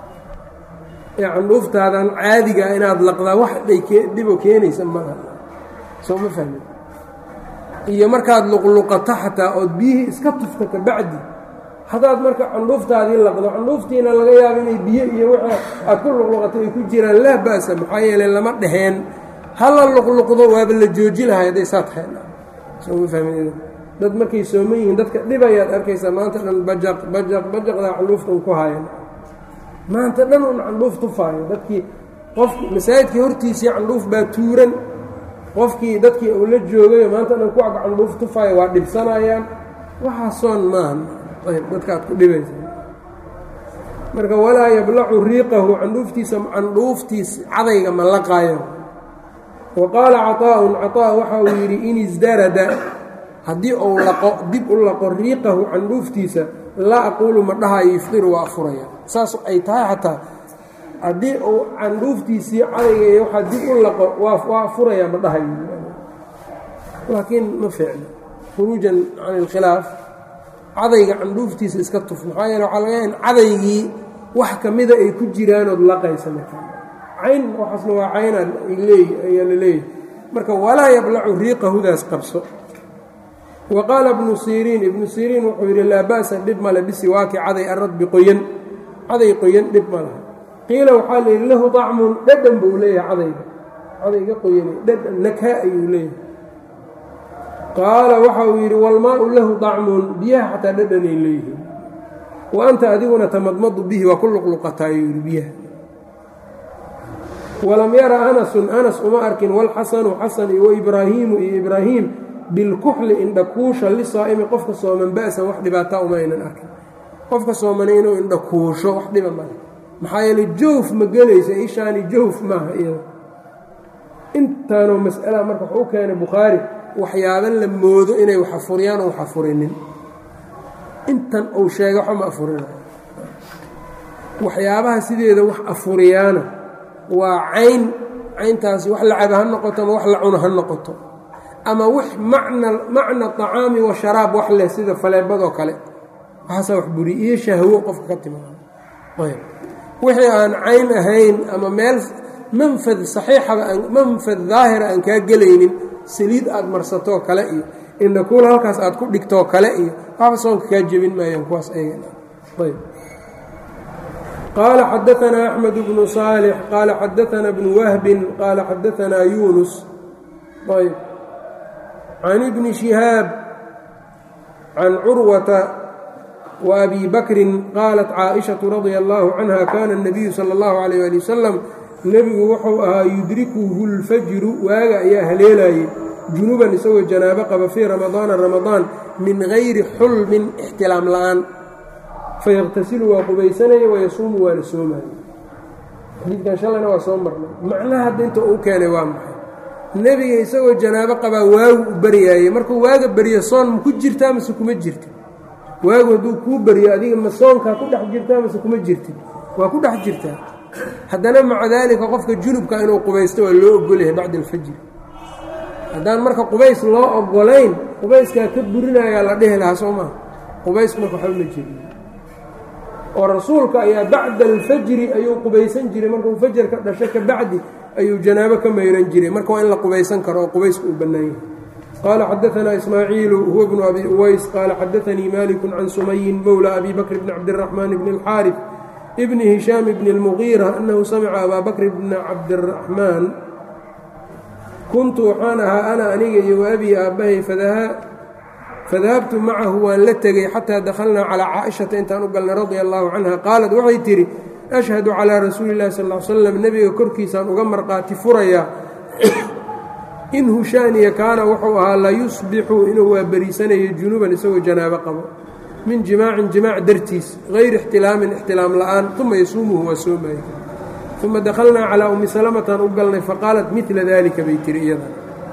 ee candhuuftaadan caadiga inaad laqdaa wax dhibo keenaysa maaha soo ma fahmi iyo markaad luqluqato xataa ood biyihii iska tufto kabacdi haddaad marka candhuuftaadii laqdo candhuuftiina laga yaabo inay biyo iyo w aad ku luqluqato ay ku jiraan laa ba'sa maxaa yeeley lama dheheen hala luqluqdo waaba la jooji lahay hadday saa tahay soo ma fahmi dad markay sooman yihiin dadka dhibayaad arkaysaa maanta dhan bajaq bajaq bajaqdaa candhuuftan ku hayan maanta dhan un candhuuf tufaayo dadkii qofki masaajidkii hortiisii candhuuf baa tuuran qofkii dadkii uu la joogayo maanta dhan ku ag candhuuf tufaayo waa dhibsanayaan waxaa soon maaha ayb dadka aad ku dhibaysa marka walaa yablacu riiqahu candhuuftiisa candhuuftiis cadayga ma laqaayo wa qaala caطaa'un caطaa waxa uu yidhi in isdarada haddii uu laqo dib u laqo riiqahu candhuuftiisa laa aquulu ma dhahayo yufdiru waa afuraya saas ay tahay xataa haddii uu candhuuftiisii cadayga iyo waxaa dib u laqo waa waa afuraya ma dhahayo laakiin ma fiicno khuruujan can ilkhilaaf cadayga candhuuftiisa iska tuf maxaa yeele waxaa laga yaha in cadaygii wax ka mida ay ku jiraanood laqaysa marka cayn waxaasna waa caynaan leey ayaa la leeyahay marka walaa yablacu riiqahudaas qabso wa qaala ibnu siriin ibnu siriin wuxuu yidhi laa ba'sa dhib male bisiwaaki caday aradbi qoyan caday qoyan dhib ma laha qiila waxaa la yidhi lahu dacmun dhadhan buu leeyahay cadayga cadayga qoyanay dhadhan nakaa ayuu leeyahay qaala waxa uu yidhi walmaau lahu dacmun biyaha xataa dhadhanay leeyihiin wa anta adiguna tamadmadu bihi waa ku luqluqataa ayuu yidhi biyaha walam yara anasun anas uma arkin walxasanu xasan iyo waibraahiimu iyo ibraahiim bilkuxli indhakuusha lisaa'imi qofka sooman ba'san wax dhibaataa uma aynan arkin qofka soomana inuu indhakuusho wax dhiba male maxaa yeeley jawf ma gelaysa ishaani jawf maaha iyada intaanoo mas'ala marka wuxuu u keenay bukhaari waxyaaba la moodo inay wax afuriyaan oo wax afurinin intan uu sheegay waxba ma afurinayo waxyaabaha sideeda wax afuriyaana waa cayn cayntaasi wax la caba ha noqoto ama wax la cuno ha noqoto ama wix macna macna طacaami wa sharaab wax leh sida faleebadoo kale waxaasaa wax buri iyo shahwo qofka ka timaado ayb wixii aan cayn ahayn ama meel manfad saxiixaba manfad daahira aan kaa gelaynin saliid aad marsatoo kale iyo indhakuul halkaas aad ku dhigtoo kale iyo waxba soonka kaa jebin maayaan kuwaas ayb qaala xadaanaa axmed bnu saalix qaala xadaanaa bnu wahbin qaala xadaanaa yuunus ayb can ibni shihaab can curwata wa abi bakrin qaalat caaishatu radia allaahu canha kaana اnabiyu sala اllahu alayh ali wasalam nebigu wuxuu ahaa yudrikuhu lfajru waaga ayaa haleelayay junuban isagoo janaabo qaba fii ramadaana ramadaan min gayri xulmin ixtilaam la'aan fayaqtasilu waa qubaysanaya wayasuumu waana soomaya xadiidkan shalayna waa soo marnay macnaha hadda inta uu keenay waa maxay nebiga isagoo janaabo qabaa waagu u baryaayey markuu waaga baryo soon ma ku jirtaa mase kuma jirta waagu hadduu kuu baryo adiga ma soonkaa ku dhex jirtaa mase kuma jirtid waa ku dhex jirtaa haddana maca daalika qofka junubka inuu qubaysto waa loo ogolyahay bacda alfajri haddaan marka qubays loo ogolayn qubayskaa ka burinayaa la dhihi lahaa soo maa qubaysku marka waxba ma jiri oo rasuulka ayaa bacda alfajri ayuu qubaysan jiray markuu fajar ka dhasho ka bacdi ayuu janaabo ka mayran jiray marka waa in la qubaysan karo oo qubaysku uu bannaan yahay qaala xadaanaa ismaaciilu huwa bnu abi uways qaala xadaanii maliku can sumayin mowla abi bakr bni cabdiraxmaan bni اlxaarif bni hishaam bni اlmugiira annahu samica abaa bakr bna cabdiraxmaan kuntu waxaan ahaa ana aniga iyo waabii aabbahay fadahabtu macahu waan la tegey xataa dakhalnaa calaa caaishata intaan u galnay radia allaahu canha qaalat waxay tidhi ashhadu calaa rasuuli illahi sal l slam nebiga korkiisaan uga marqaati furayaa in hushaaniya kaana wuxuu ahaa la yusbixu inuu waa beriisanayo junuuban isagoo janaabo qabo min jimaacin jimaac dartiis hayri ixtilaamin ixtilaam la'aan uma yasuumuhu waa soomaya uma dakhalnaa calaa ummi salamataan u galnay faqaalat midla daalika bay tiri iyada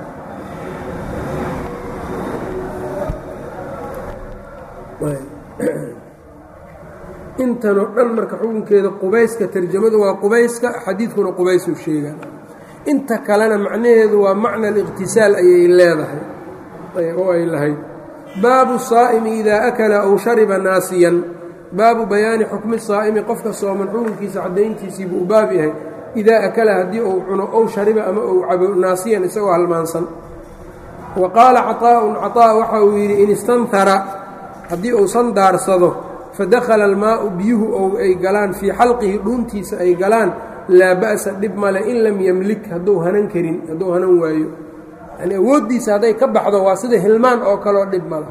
intanoo dhan marka xukunkeeda qubayska tarjamadu waa qubayska xadiidkuna qubaysuu sheegaa inta kalena macnaheedu waa macna aliqhtisaal ayay leedahay oo ay lahayd baabu saa'imi idaa akala aw shariba naasiyan baabu bayaani xukmi saa'imi qofka sooman xukunkiisa caddayntiisii buu u baab yahay idaa akala haddii uu cuno ow shariba ama uu cabo naasiyan isagoo halmaansan wa qaala caطaa'un caطaa' waxa uu yidhi in istantara haddii uu sandaarsado fadakhala almaa'u biyuhu ou ay galaan fii xalqihi dhuuntiisa ay galaan laa ba'sa dhib male in lam yemlik hadduu hanan karin hadduu hanan waayo yanii awooddiisa hadday ka baxdo waa sida hilmaan oo kaleo dhib mala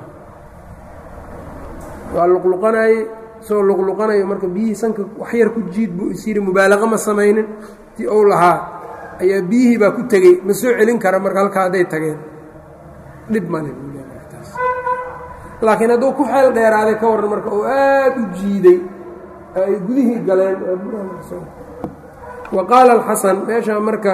waa luqluqanaye isagoo luqluqanayo marka biyihii sanka wax yar ku jiid buu is yidhi mubaalaqa ma samaynin tii ou lahaa ayaa biyihii baa ku tegey ma soo celin kara marka halkaa hadday tageen dhib male laakiin hadduu ku xeel dheeraaday ka warran marka oo aad u jiiday ay gudihii galeen wa qaala alxasan meeshaa marka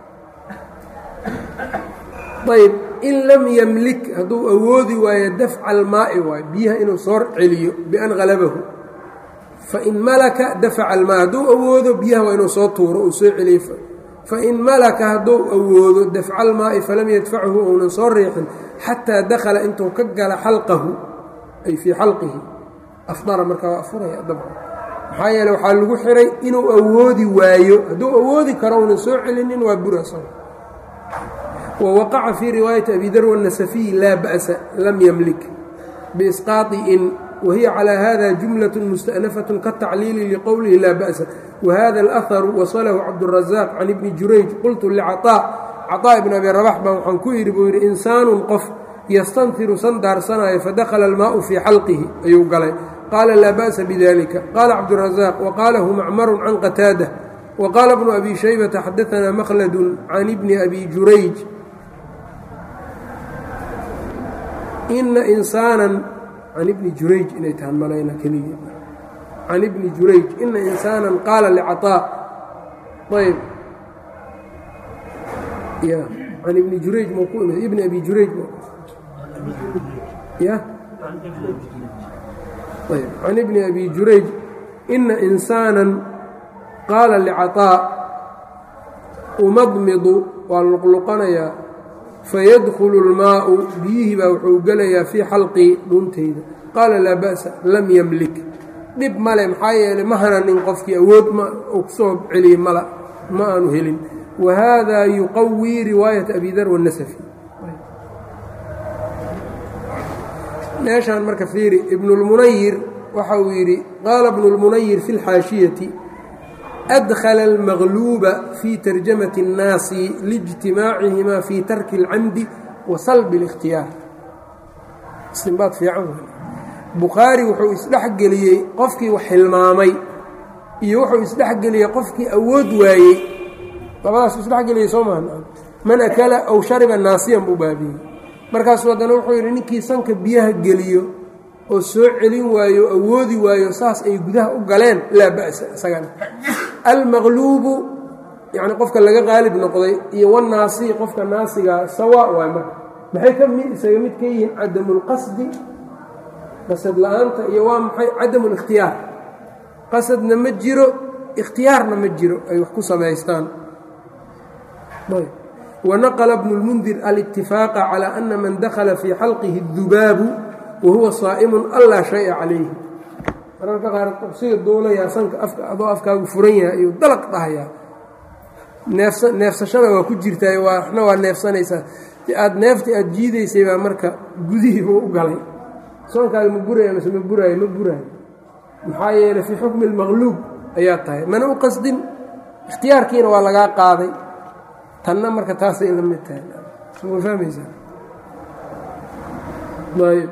ayb in lam yemlik hadduu awoodi waayo dafca almaa'i waayo biyaha inuu soo celiyo bian halabahu fain malaka dafaca almaa hadduu awoodo biyaha waa inuu soo tuuro uu soo celiyo fain malaka hadduu awoodo dafca almaa'i falam yadfachu uunan soo riixin xataa dakhala intuu ka gala xalqahu ay fii xalqihi afdara markaa waa afuraya dabcan maxaa yeele waxaa lagu xiray inuu awoodi waayo hadduu awoodi karo uunan soo celinin waa buraso wa waqaca fii riwaayati abi dar wanasafiy laa ba'sa lam yemlik biisqaai in wahiya calى hada jumlaة mustأnafaة kaالtacliili liqowlihi laa ba'sa wahada اlأharu wasalahu cabdالraزaaq can ibni jurayj qultu lcaطاء caطاء ibn abi rabax baan waxaan ku yidhi buu yidhi insaanu qof yastanfiru sandaarsanaayo fadakhala almaau fii xalqihi ayuu galay qaala laa ba'sa bidalika qaala cabdالraزaaq waqaalahu macmaru can qataada waqaala bnu abi shaybata xadaanaa makhladu can ibni abi jurayj ina insaanan can ibni jurayj inay tahan malayna keliya can ibni jurayj ina insaanan qaala licaطaa ayb ya can ibni jurayj mau ku imid ibni abi jurayj ya ayb can ibni abi jurayj ina insaanan qaala licaطaa umadmidu waa luqluqanayaa fayadkhulu اlmaau biyihii baa wuxuu gelayaa fii xalqii dhuuntayda qaala laa ba'sa lam yamlik dhib male maxaa yeelay ma hananin qofkii awood ma uu kusoo celiyey mala ma aanu helin wa haadaa yuqawii riwaayata abi dar wاnasafi meeshaan marka fiiri ibnulmunayir waxa uu yidhi qaala bnu اlmunayir fi اlxaashiyati adkhala almaqluuba fii tarjamati اnnaasi liijtimaacihimaa fii tarki اlcamdi wa salbi اlikhtiyaar istinbaad fiican bukhaari wuxuu isdhexgeliyey qofkii wax hilmaamay iyo wuxuu isdhexgeliyey qofkii awood waayey labadaas isdhexgeliyey soo maha man akala aw shariba naasiyan buu baabiyey markaasuu haddana wuxuu yidhi ninkii sanka biyaha geliyo oo soo celin waayo awoodi waayo saas ay gudaha u galeen laa ba'sa isagana almaqluubu yacni qofka laga qaalib noqday iyo wanaasi qofka naasigaa sawaa waay marka maxay ka mid isaga mid ka yihiin cadamulqasdi qasad la-aanta iyo waa maxay cadamulikhtiyaar qasadna ma jiro ikhtiyaarna ma jiro ay wax ku samaystaan wanaqla bnu lmundir alاtifaaqa calى ana man dakhala fii xalqihi اdubaabu wahuwa saa'imun anlaa shaya calayhi mararka qaar qabsiga duulayaa sanka adoo afkaagu furan yahay ayuu dalaq dhahayaa neefsa neefsashada waa ku jirtaay waxna waa neefsanaysaa aad neefta aad jiidaysay baa marka gudihiiba u galay soonkaaga ma buraya mase ma buraayo ma buraayo maxaa yeelay fii xukmi اlmaqluub ayaa tahay mana u qasdin ikhtiyaarkiina waa lagaa qaaday tanna marka taasay la mid tahay ma fahmaysaa ayb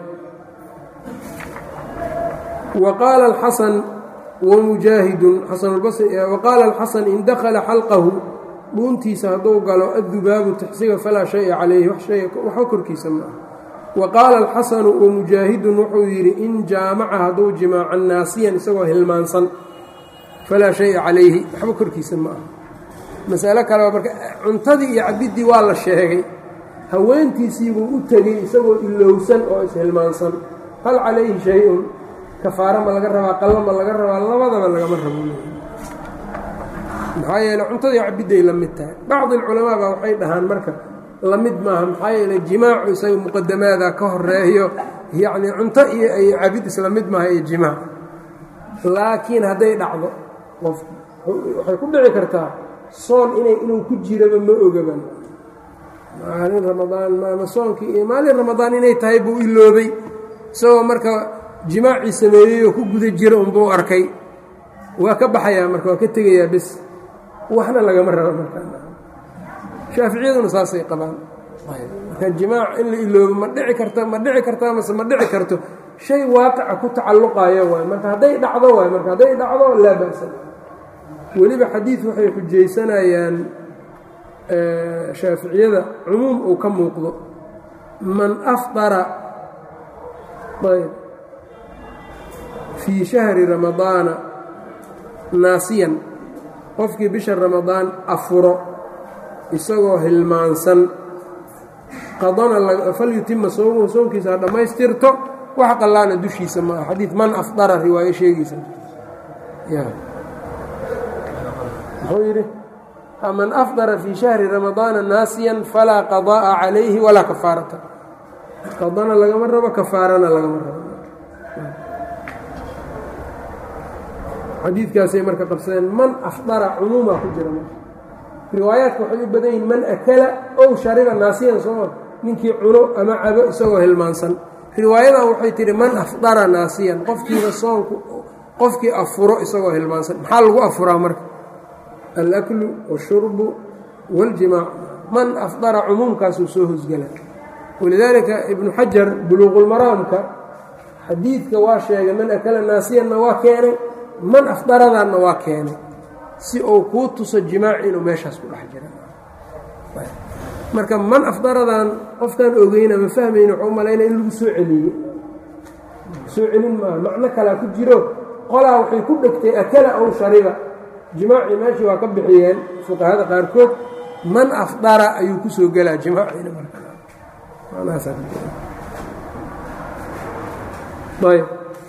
waqaala alxasan wamujaahidun xasanulbasri waqaala alxasan in dakhala xalqahu dhuuntiisa hadduu galo addubaabu taxsiga falaa shaya calayhi waxba korkiisa ma ah wa qaala alxasanu wamujaahidun wuxuu yidhi in jaamaca hadduu jimaaca naasiyan isagoo hilmaansan falaa shaya calayhi waxba korkiisa ma ah masalo kaleba marka cuntadii iyo cabiddii waa la sheegay haweentiisiibuu u tegey isagoo ilowsan oo ishilmaansan hal calayhi shay-un kafaaro ma laga rabaa qallo ma laga rabaa labadaba lagama rabo maxaa yeele cuntadii cabidday la mid tahay bacdi alculamaa baa waxay dhahaan marka la mid maaha maxaa yeele jimaacu isaga muqadamaada ka horeeyo yacnii cunto iyo ay cabid isla mid maaha iyo jimaac laakiin hadday dhacdo qof waxay ku dhici kartaa soon inay inuu ku jiraba ma ogaban maalin ramadaan ma soonkii iyo maalin ramadaan inay tahay buu iloobay isagoo marka jimaacii sameeyey oo ku guda jira unbuu arkay waa ka baxayaa marka waa ka tegayaa bes waxna lagama rabo markashaaficiyaduna saasay qabaan marka jimaac in la iloobo ma dhici karta ma dhici kartaa mase ma dhici karto shay waaqica ku tacalluqayo waay marka hadday dhacdo waay marka hadday dhacdo laa ba'sa weliba xadiid waxay xujaysanayaan shaaficiyada cumuum uu ka muuqdo man afطara ayb fii shahri ramadaana naasiyan qofkii bisha ramadaan afuro isagoo hilmaansan qadana falyutima soomuhu soonkiisa ha dhammaystirto wax qallaana dushiisa ma ah xadiid man afdara riwaayo sheegaysa muxuu yidhi man afdara fii shahri ramadaana naasiyan falaa qadaa'a calayhi walaa kafaarata qadana lagama rabo kafaarana lagama rabo xadiidkaasay marka qabsadeen man afdara cumuumaa ku jira marka riwaayaadka waxay u badan yihin man akala ow shariba naasiyan sooma ninkii cuno ama cabo isagoo hilmaansan riwaayadan waxay tihi man afdara naasiyan qofkiiba soonku qofkii afuro isagoo hilmaansan maxaa lagu afuraa marka alaklu washurbu waاljimaac man afdara cumuumkaasuu soo hosgela walidaalika ibnu xajar buluuqulmaraamka xadiidka waa sheegay man akala naasiyanna waa keenay man afdaradanna waa keenay si uu kuu tuso jimaac inuu meeshaas ku dhex jira marka man afdaradan qofkaan ogeyna ma fahmayna waxuu malayna in lagu soo celiyo soo celin maaha macno kalaa ku jiro qolaa waxay ku dhegtay akala ow shariba jimaacii meeshii waa ka bixiyeen fuqahada qaarkood man afdara ayuu ku soo gelaa jimaaciina marayb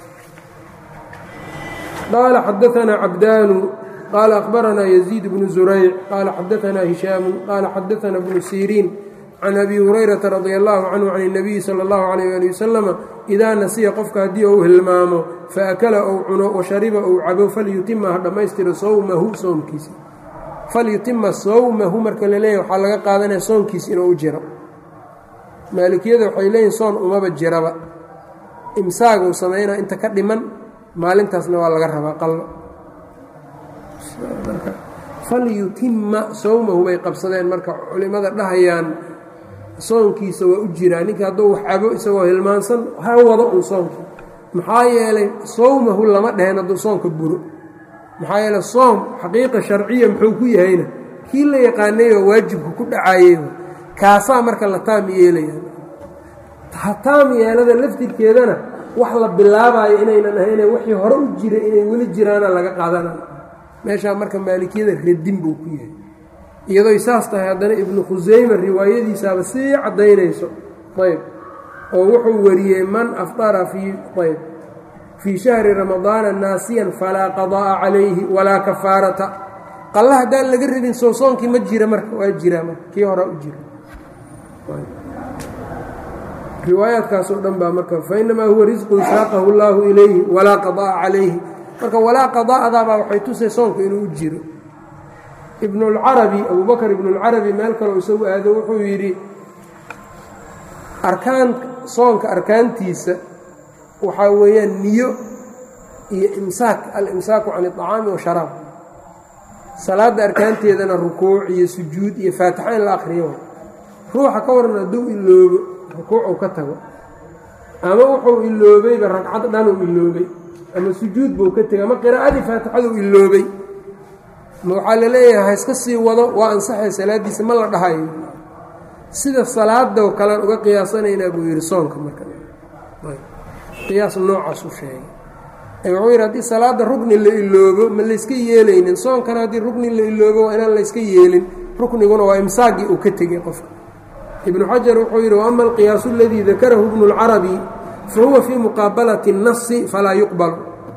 qaala xadaanaa cabdaanu qaala akhbaranaa yaziid bnu zurayc qaala xadaanaa hishaamu qaala xadaanaa bnu siriin can abi hurayrata radi allahu canhu can اnabiyi sala اllahu alayh ali wasalama idaa nasiya qofka haddii ou hilmaamo faakala ou cuno washariba ou cabo falyutima ha dhammaystiro sowmahu soomkiisa falyutima sowmahu marka la leeyahy waxaa laga qaadanaya soonkiis inuu u jiro maalikiyada waxay leeyihin soon umaba jiraba imsaaguu samaynaa inta ka dhiman maalintaasna waa laga rabaa qallo falyutima sowmahu bay qabsadeen marka culimmada dhahayaan soonkiisa waa u jiraa ninka hadduu wax cabo isagoo hilmaansan ha wado un soonkii maxaa yeelay sowmahu lama dheheen hadduu soonka buro maxaa yeeley soom xaqiiqa sharciya muxuu ku yahayna kii la yaqaanayoo waajibka ku dhacayey kaasaa marka la taam yeelaya taam yeelada laftirkeedana wax la bilaabayo inaynan ahayne wixii hore u jiray inay weli jiraana laga qaadanayo meeshaa marka maalikiyada radin buu ku yahay iyadoy saas tahay haddana ibnu khusayma riwaayadiisaaba sii caddaynayso ayb oo wuxuu wariyey man afdara fii ayb fii shahri ramadaana naasiyan falaa qadaa'a calayhi walaa kafaarata qalla haddaan laga radin soo soonkii ma jira marka waa jiraa marka kii horaa u jira riwaayaadkaas oo dhan baa marka fainamaa huwa risqun saaqahu llaahu ilayhi walaa qadaa'a calayhi marka walaa qadaa'adaabaa waxay tusay soonku inuu u jiro ibnulcarabi abubakar ibnulcarabi meel kaleo isagu aado wuxuu yidhi arkaan soonka arkaantiisa waxaa weeyaan niyo iyo imsaak al-imsaaku can iطacaami washaraab salaadda arkaanteedana rukuuc iyo sujuud iyo faatixa in la akhriyo ruuxa ka waran hadduu iloobo rukuucuu ka tago ama wuxuu iloobayba ragcad dhanuu iloobay ama sujuud buu ka tegay ama qiraa'adii faatixaduu iloobay ma waxaa la leeyahay ha iska sii wado waa ansaxay salaaddiisa ma la dhahayo sida salaadoo kalean uga qiyaasanaynaa buu yidhi soonka marka qiyaas noocaas u sheegay wuxuu yidhi haddii salaadda rukni la iloobo ma layska yeelaynin soonkana haddii rukni la iloobo waa inaan layska yeelin rukniguna waa imsaagii uu ka tegey qofka ibnu xajar wuxuu yidhi waama alqiyaasu aladii dakarahu ibnu اlcarabi fahuwa fii muqaabalati الnasi falaa yuqbal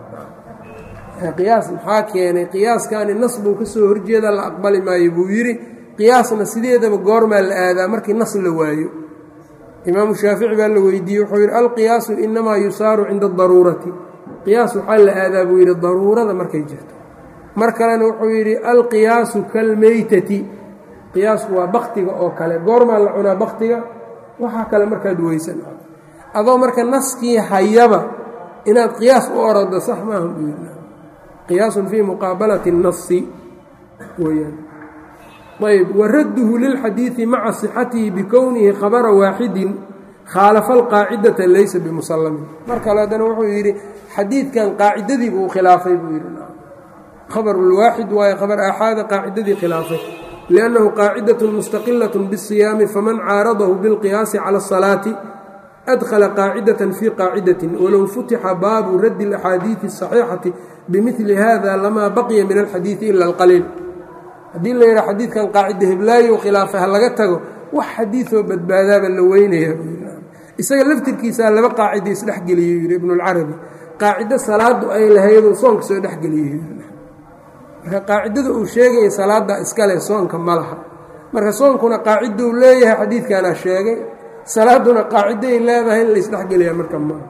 qiyaas maxaa keenay qiyaaskani nas buu ka soo horjeeda la aqbali maayo buu yidhi qiyaasna sideedaba goormaa la aadaa markii nas la waayo imaamu shaafici baa la weydiiyey wuxuu yidhi alqiyaasu inamaa yusaaru cinda adaruurati qiyaas waxaa la aadaa buu yidhi daruurada markay jirto mar kalena wuxuu yidhi alqiyaasu kalmeytati qiyaasku waa baktiga oo kale goormaa la cunaa baktiga waxaa kale markaad weysan adoo marka naskii hayaba inaad qiyaas u orado sax maaha buu yidhi qiyaasun fii muqaabalati الnasi weyaan ayb waradduhu lilxadiidi maca sixatihi bikownihi khabara waaxidin khaalafa alqaacidata laysa bimusallamin mar kale haddana wuxuu yidhi xadiidkan qaacidadii buu khilaafay buu yidhi khabarulwaaxid waayo khabar aaxaada qaacidadii khilaafay liannahu qaacidaة mustaqilaة bالsiyaami faman caaradahu biاlqiyaasi cala الsalaati adkhala qaacidaة fii qaacidaةi walow futixa baabu raddi اlaxaadiiثi الصaxiixati bimili hada lamaa baqiya min alxadiiثi ila اlqaliil haddii la yidhaha xadiidkan qaacida heblaayo khilaafay ha laga tago wax xadiiثoo badbaadaaba la weynaya isaga laftirkiisaa laba qaacida isdhexgeliyey yidhi ibnulcarabi qaacido salaadu ay lahayduu soonka soo dhexgeliyey marka qaacidada uu sheegaya salaada iskale soonka ma laha marka soonkuna qaaciduu leeyahay xadiidkanaa sheegay salaaduna qaaciday leedahay in laisdhexgeliyaa marka maaha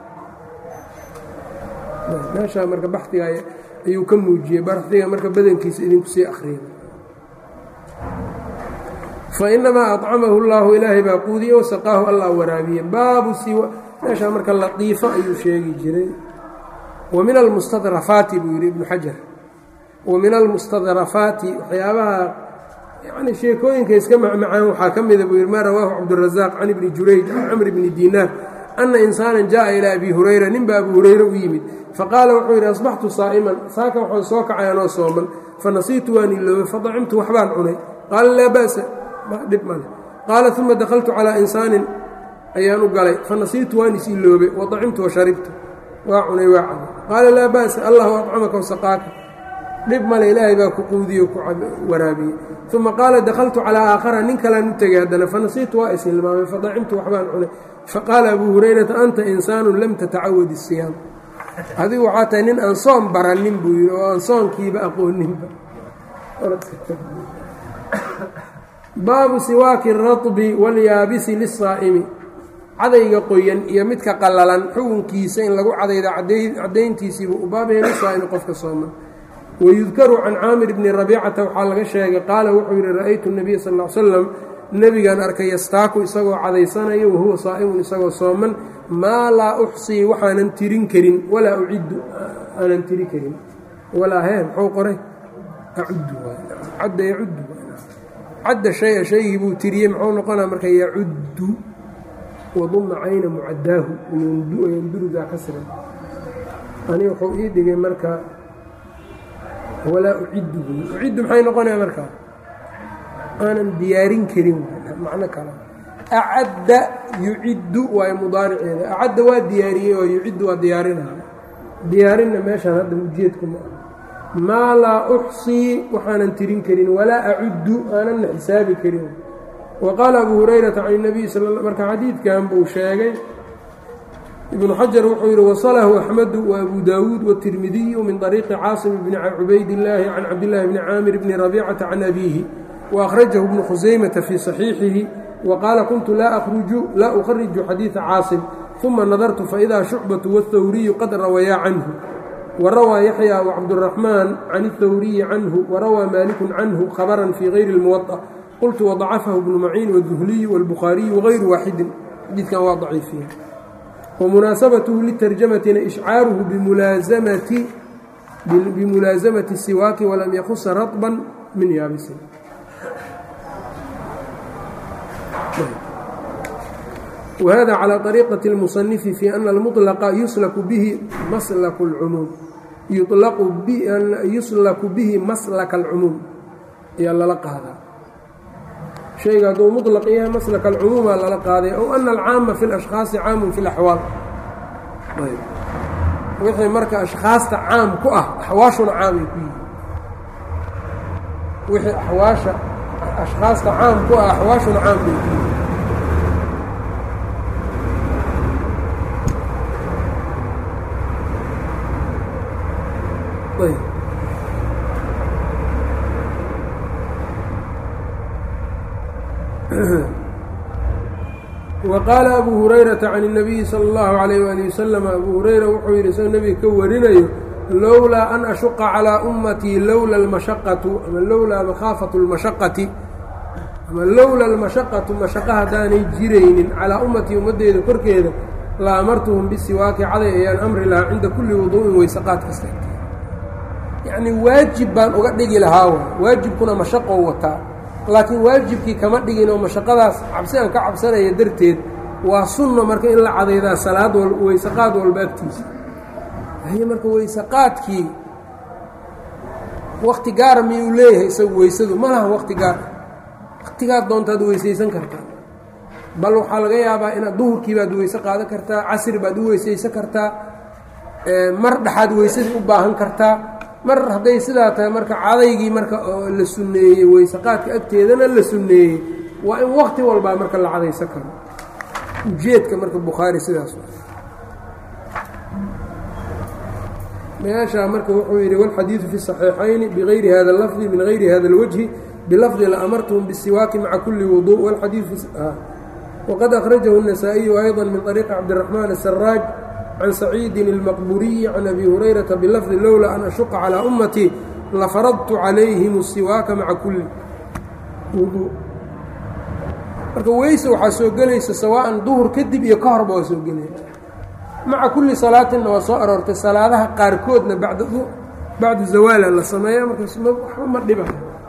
meeshaa marka baxiga ayuu ka muujiyey baxiga marka badankiisa idinku sii akriya fainamaa acamahu اllahu ilaahay baa quudiye wasaqaahu allah waraabiye baabu meeshaa marka latiifo ayuu sheegi jiray wa min almustadrafaati buu yidhi ibnu xajar wa min almustadrafaati waxyaabaha yani sheekooyinka iska macmacaan waxaa ka mida buu yidhi maa rawaahu cabdurazaaq can ibni jurayj can camr bni diinaar ana insaanan jaءa ilaa abi hurayra ninba abu hurayre u yimid faqaala wuxuu yidhi asbaxtu saa'iman saaka waxaan soo kacay anoo sooman fanasiitu waan iloobay fadacimtu waxbaan cunay qaala laa ba'sa dhib male qaala uma dakaltu calaa insaanin ayaan u galay fanasiitu waan is iloobay wadacimtu washaribtu waa cunay waa cabay qaala laa ba'sa allahu acamaka wasaqaaka dhib male ilaahay baa ku quudiyo ku waraabiyey uma qaala dakaltu calaa aakhara nin kalaan u tegay haddana fanasiitu waa is hilmaamay fadacimtu waxbaan cunay faqaala abuu hurayrata anta insaanu lam tatacawad isiyaam adigu waxaa tahay nin aan soon baranin buu yidhi oo aan soonkiiba aqooninba baabu siwaaki اraطbi wاlyaabisi liلsaa'imi cadayga qoyan iyo midka qallalan xukunkiisa in lagu cadayda caddayntiisiibu u baabaya lisaa'imi qofka sooman wayudkaru can caamir bni rabiicata waxaa laga sheegay qaala wuxuu yidhi ra'aytu الnabiya sal ا l slam nebigaan arkay yastaaku isagoo cadaysanayo wahuwa saa'imun isagoo sooman maa laa uxsii waxaanan tirin karin walaa uciddu aanan tiri karin walaa hee muxuu qoray acuddu cadda yacuddu cadda shaya shaygii buu tiriyey muxuu noqonaa marka yacuddu waduma cayna mucaddaahu yandurudaa kasran ani wuxuu ii dhigay marka walaa uciddu uciddu maxay noqonaya markaa aanan diyaarin karin macno kale acadda yuciddu waayo mudaariceeda acadda waa diyaariyey oo yuciddu waa diyaarinaya diyaarinna meeshaan hadda ujeedku ma ah maa laa uxsii waxaanan tirin karin walaa acuddu aananna xisaabi karin wa qaala abuu hurayrata can اnabiy sal marka xadiidkan buu sheegay ibnu xajar wuxuu yidhi wasalahu axmedu wa abu daawuud wاtirmidiyu min طariiqi caasim bni cubaydillaahi can cabdillaahi bni caamir bni rabiicata can abiihi وأخرجه بن خزيمة في صحيiحihi وqاaل كنت lا أخرج xadيiث cاaصم ثuma نظرت فإdا شhuعبة والthwري qad rawيa عnه وrawى يحيى وcبدالرحمن عن الthwري عnه وrawى مالك عnه خبرا في غyر الموطأ qلت وضcفه بن معين والذهلي والبخاaري وغyر waaxidi xadiikan waa ضaciifiya ومنaaسبته للترجمةna إشcاaره بمuلaaزمة السiواaك وlم يkص رطبا min yaabis وhذا عlى طريqة المصنف في أن المطلق يuslk bه mslk الcmuum yuslku bihi maslka الcmuum ayaa lala qaadaa شhayga hadduu مطلq yahay maslk الcmuumaa lala qaaday أو أن الcاama في الأشhخاaصi cاam في الأحواaل wixii marka أشhخاasta caam ku ah أxwaashuna caamay ku yihi wixii axwaasha ashkhaasta caam ku ah axwaashuna caam bay ku yihi وqاaل أbو هuريرaةa عن النبي slى الlه عليه وaلiه وsلم أbuu هurayra wuxuu yidhi isagoo nebiga ka warinayo lowlaa an ashuqa calىa ummatii lowla almashaqatu ama lowlaa makhaafatu اlmashaqati ama lowla almashaqatu mashaqa haddaanay jiraynin calaa ummatii ummaddeeda korkeeda la amartuhum bisiwaaki caday ayaan amri lahaa cinda kulli wuduu'in weysaqaad kasta yacnii waajib baan uga dhigi lahaa wa waajibkuna mashaqou wataa laakiin waajibkii kama dhigin oo mashaqadaas cabsi aan ka cabsanaya darteed waa sunna marka in la cadaydaa salaad wal weysaqaad walba agtiisa haye marka weysaqaadkii wakti gaara miyuu leeyahay isagu weysadu ma laha wakti gaara waktigaad doontaad weysaysan kartaa bal waxaa laga yaabaa inaad duhurkii baad weyse qaadan kartaa casri baad u weysaysan kartaa mar dhexaad weysadii u baahan kartaa mar hadday sidaa tahay marka cadaygii marka oo la sunneeyey weysaqaadka agteedana la sunneeyey waa in wakti walbaa marka la cadaysan karo ujeedka marka bukhaari sidaas meeshaa marka wuxuu yidhi wاlxadiiثu fi الصaxiixayni bغayri hada اlafظi min غayri hada اlwجهi bilafظi laamartuhum bالsiwaaki maca kuli wuضuء wqad أkhrajahu النasaaئiyu أyضا min طariiqi cabdiلرaحmaan الsaraaj can saciidin الmaqburiyi can abi hurayraةa bilafظi lowla an ashuqa calىa ummatii lafaradtu calayhim الsiwaaka maca kuli wuضuء marka weyse waxaa soo gelaysa sawaa'an duhur kadib iyo ka horba waa soo gelaya maca kulli salaatinna waa soo aroortay salaadaha qaarkoodna bacda bacda zawaala la sameeya markaas m waxba ma dhiba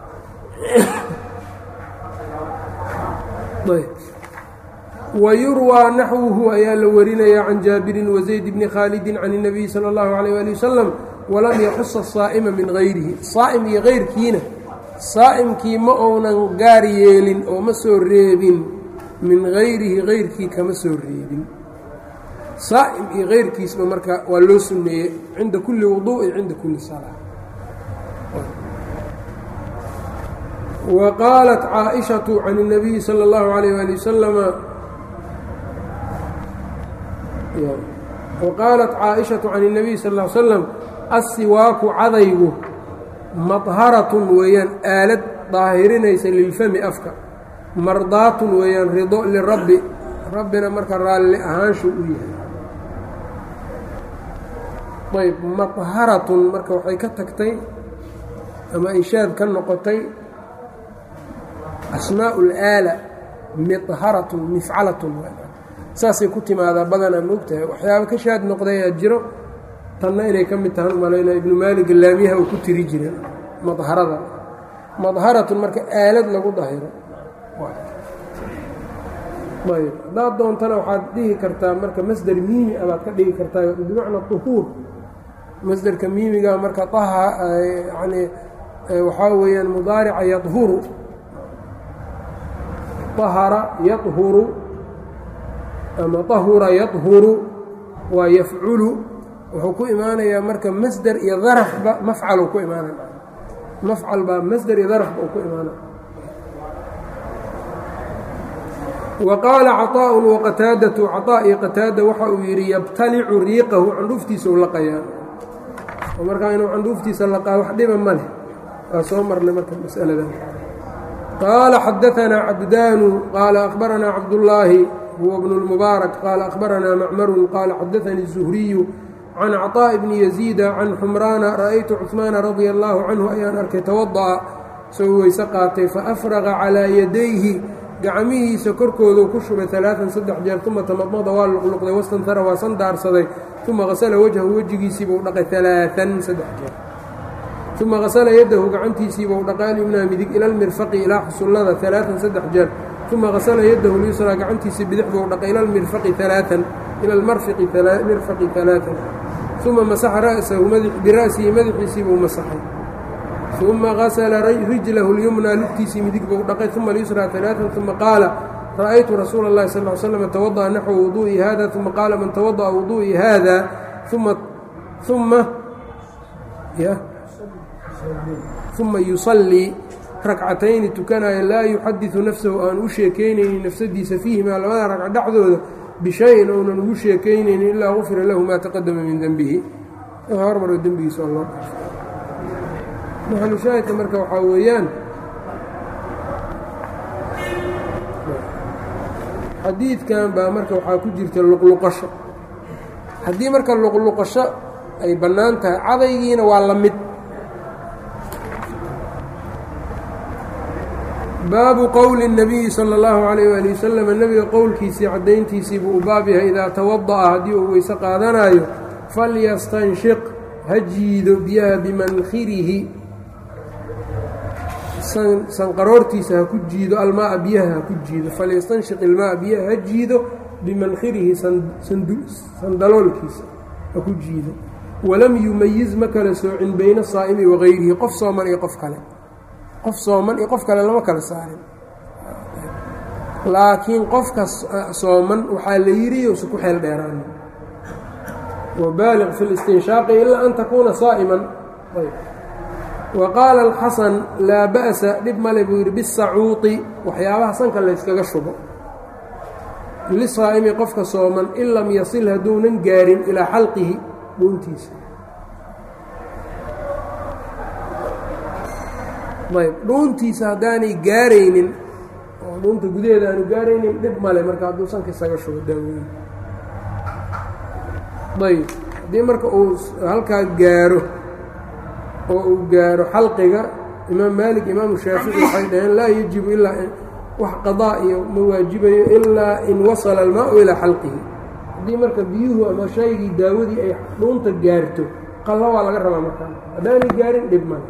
wayurwaa naxwuhu ayaa la warinayaa can jaabirin wazayd bni khaalidin can الnabiyi salى اllahu عalيyه ali wasalam walam yaxusa saa'ima min gayrihi saa'im iyo kayrkiina saa'imkii ma ounan gaar yeelin oo ma soo reebin min gayrihi kayrkii kama soo reebin saa'im iyo kayrkiisba marka waa loo sunneeyey cinda kulli wuduءi cinda kulli salaa wa qaalat caaئiشhaةu can الnabiyi salى اllahu عalيyه ali wasalama waqaalat caaئiشhaةu can الnabiy sal ا l slam aلsiwaaku cadaygu madharatun weeyaan aalad daahirinaysa lilfami afka mardaatun weeyaan rido lirabbi rabbina marka raalli ahaanshu u yahay ayb madharatun marka waxay ka tagtay ama ay shaad ka noqotay asmaaء اlaala midharatun mifcalatun saasay ku timaadaa badanaa moogtahay waxyaaba ka shaad noqday aad jiro tanna inay ka mid tahan malaynaa ibnu maalig laamiyaha uu ku tiri jira madharada madharatun marka aalad lagu dahiro ayb haddaad doontana waxaad dhihi kartaa marka masder miimi abaad ka dhigi kartaa bimacna duhuur masderka miimiga marka aha yani waxaa weeyaan mudaarica yadhuru ahara yadhuru ama ahura yadhuru waa yafculu wuxuu ku imaanayaa marka masder iyo darafba mafcalu ku imaanaya mafcal baa masder iyo darafba uu ku imaanaya wa qaala caطaaءun waqataadatu caطaa iyo qataada waxa uu yidhi yabtalicu riiqahu candhuuftiisa u laqayaa oo markaa inuu candhuuftiisa laqaa wax dhiba ma leh waa soo marnay marka masaladan qaala xadaanaa cabdaanu qaala akhbaranaa cabdullaahi huwa bnu اlmubaarak qaala akhbaranaa macmaru qaala xadaanii الzuhriyu can caطaaءi bni yaziida can xumraana ra'aytu cuثmaana radia allaahu canhu ayaan arkay tawada'a isagoo weyse qaatay faafraqa calaa yadayhi gacmihiisa korkooduu ku shubay alaaan saddex jeer uma tamadmada waa luqluqday wastantara waa sandaarsaday uma hasala wajhahu wejigiisiibuu dhaqay alaaan saddex jeer uma hasala yadahu gacantiisiibuu dhaqay alyumnaa midig ila lmirfaqi ilaa xusullada alaaan saddex jeer uma hasala yadahu lyusraa gacantiisii bidix buu dhaqay ila lmirfaqi alaaan ila lmarfiqi mirfaqi alaaan uma masaxa ra'sahu bira'sihi madaxiisiibuu masaxay uma gasla rijlahu اlyumnaa lugtiisii midig buu dhaqay uma lyusraa alaaan uma qaala ra'aytu rasuula اllahi sal ly slm tawada'a naxwa wuduu'i hada uma qaala man tawada'a wuduu'i hada uma uma uma yusallii rakcatayni tukanaya laa yuxadiثu nafsahu aan u sheekaynaynin nafsadiisa fiihimaa labada ragca dhexdooda bishayin ounan ugu sheekaynaynin ilaa gufira lahu maa taqadama min denbihi hormaro dembigiisa oo loo dhaafo maxalushaahidka marka waxaa weeyaan xadiidkan baa marka waxaa ku jirta luqluqasho haddii marka luqluqasho ay bannaan tahay cadaygiina waa la mid baabu qowli الnabiyi salى اllahu عalayh wali wasalam nebiga qowlkiisii caddayntiisii buu u baab yahay idaa tawada'a haddii uu weyse qaadanaayo falyastanshiq ha jiido biyaha bimankhirihi sanqaroortiisa ha ku jiido almaaa biyaha ha ku jiido falyastanshiq ilmaaa biyaha ha jiido bimankhirihi sandaloolkiisa ha ku jiido walam yumayiz ma kala soocin bayna saa'imi wagayrihi qof sooman iyo qof kale qof sooman iyo qof kale lama kala saarin laakiin qofka sooman waxaa la yidhi yousa ku xeel dheeraan wabaaliq fi listinshaaqi ilaa an takuuna saa'iman wa qaala alxasan laa ba'sa dhib male buu yidhi bisacuuti waxyaabaha sanka layskaga shubo lisaa'imi qofka sooman in lam yasil hadduunan gaarin ilaa xalqihi dhuuntiisa ayb dhuuntiisa haddaanay gaaraynin oo dhuunta gudaheeda aanu gaaraynin dhib male marka hadduu sanka isaga shubo daaweyn ayb haddii marka uu halkaa gaaro oo uu gaaro xalqiga imaam maalik imaamu shaafici waxay dhaheen laa yajibu ilaa wax qadaa iyo ma waajibayo ilaa in wasala almaau ilaa xalqihi haddii marka biyuhu ama shaygii daawadii ay dhuunta gaarto qallo waa laga rabaa markaa haddaanay gaarin dhib male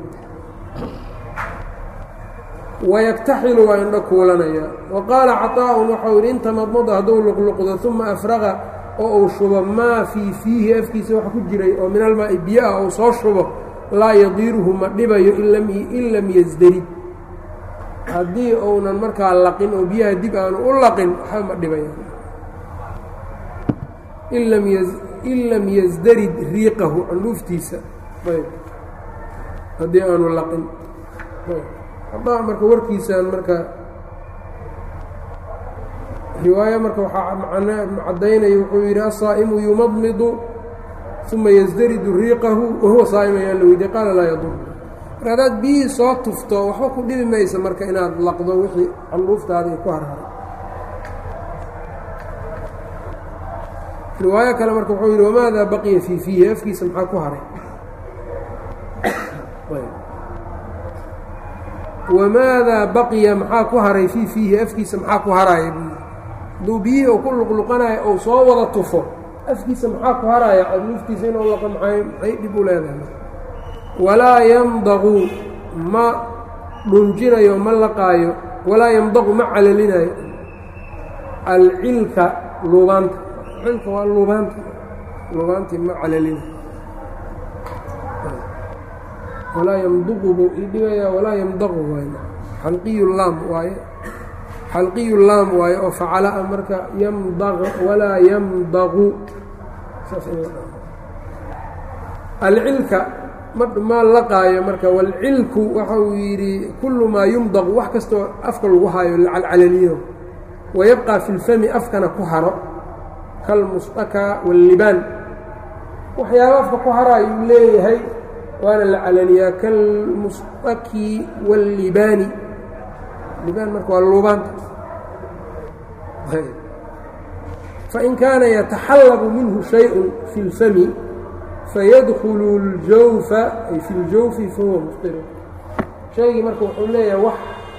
wayaktaxilu waa indho kuulanaya wa qaala caطaa'un waxau yidhi inta madmada hadduu luqluqdo uma afraqa oo uu shubo maa fii fiihi afkiisa wax ku jiray oo min almaa'i biyo ah ou soo shubo laa yadiiruhu ma dhibayo in lam yasdarid haddii uunan markaa laqin oo biyaha dib aanu u laqin waxba ma dhibaya in lam yasdarid riiqahu candhuuftiisa ayb haddii aanu laqin hadaa marka warkiisaan marka riwaayo marka waxaa caddaynaya wuxuu yidhi asaa'imu yumadmidu uma yasdaridu riiqahu wahuwa saa'im ayaa la weydiye qaala laa yadur marka haddaad biyihii soo tufto waxba ku dhibi maysa marka inaad laqdo wixii candhuuftaada ay ku harharay riwaayo kale marka wuxuu yidhi wamaada baqiya fii fiihi afkiisa maxaa ku haray wamaadaa baqiya maxaa ku haray fii fiihi afkiisa maxaa ku haraaya buu hadduu biyihii uu ku luqluqanayo ou soo wada tufo afkiisa maxaa ku haraya candhuuftiisa inuu laqo maxay maxay dhib u leedahay walaa yamdaqu ma dhunjinayo ma laqaayo walaa yamdaqu ma calalinayo alcilka luubaanta cilka waa luubaanta luubaantii ma calalinayo walaa yamduqu buu ii dhigayaa walaa yamdaqu waay xalqiyu laam waaye xalqiyu laam waaye oo facala a marka yamdaq walaa yamdaqu alcilka ma laqaayo marka walcilku waxa uu yidhi kullu maa yumdaqu wax kastoo afka lagu haayo calcalaliyo wayabqى fi اlfami afkana ku haro kalmusطaka wاllibaan waxyaaba afka ku hara ayuu leeyahay waana la calaniyaa kalmusطaki wاllibaani libaan marka waa luubaanta fain kaana yataxallabu minhu shayء fi اlfami fayadkulu اljawfa ay fi اljawfi fahuwa muftir shaygii marka wuxuu leeyahay wax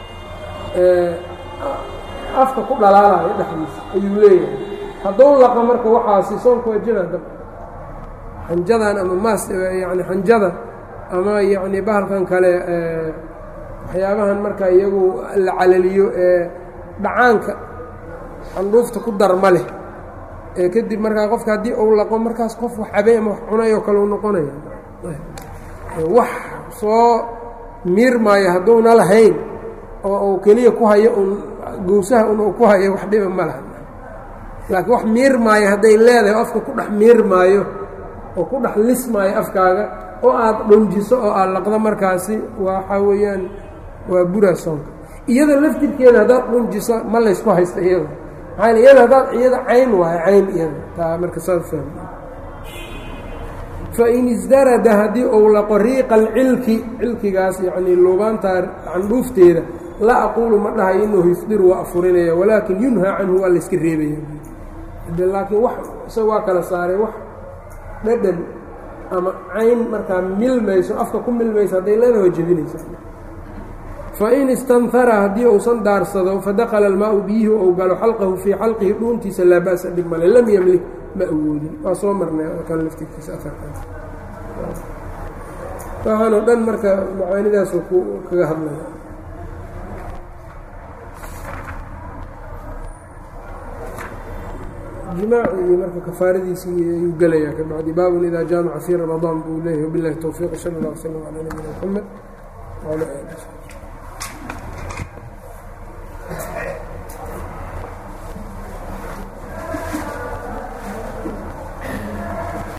afka ku dhalaalayo dhexdiisa ayuu leeyahay hadduu laqa marka waxaasi soonka waa jira dab xanjadan ama maas yani xanjada ama yacni bahalkan kale waxyaabahan marka iyagu la calaliyo ee dhacaanka candhuufta ku darma leh ee kadib markaa qofka haddii uu laqo markaas qof wax cabay ama wax cunay oo kale u noqonaya wax soo miirmaayo hadduuna lahayn oo uu keliya ku hayo un gowsaha un uu ku hayo wax dhiba ma laha laakiin wax miirmaayo hadday leedahay afka ku dhex miirmaayo oo ku dhex lismaayo afkaaga oo aad dhunjiso oo aad laqdo markaasi waxaa weeyaan waa buraa soonka iyada laftirkeeda haddaad dhunjiso ma laysku haysta iyada maxaa iyada haddaad iyada cayn waayo cayn iyada taa marka saad fahmi fain isdarada haddii uu laqo riiqa alcilki cilkigaas yacnii luubaantaa candhuufteeda la aquulu ma dhahayo inahu yufdiru waa afurinaya walaakin yunhaa canhu waa layska reebaya de laakiin wax isaga waa kala saaray wax dhadhan ama cayn markaa milmayso afka ku milmayso hadday leeda waa jebinaysa fain istanhara haddii uusan daarsado fadakala almaau biyihi ou galo xalqahu fii xalqihi dhuuntiisa laa ba'sa dhib male lam yemlik ma awoodin waa soo marnay kan laftirkiisa aarkan waxaan oo dhan marka macaanidaasuu ku kaga hadlaya jimaaci iyo marka kafaaradiisii ayuu gelayaa kabacdi baabun idaa jaamaca fii ramadaan buu leeyahy wabilahi towfiiq sala اllah wslam calaa nabiyina mxamed wala ali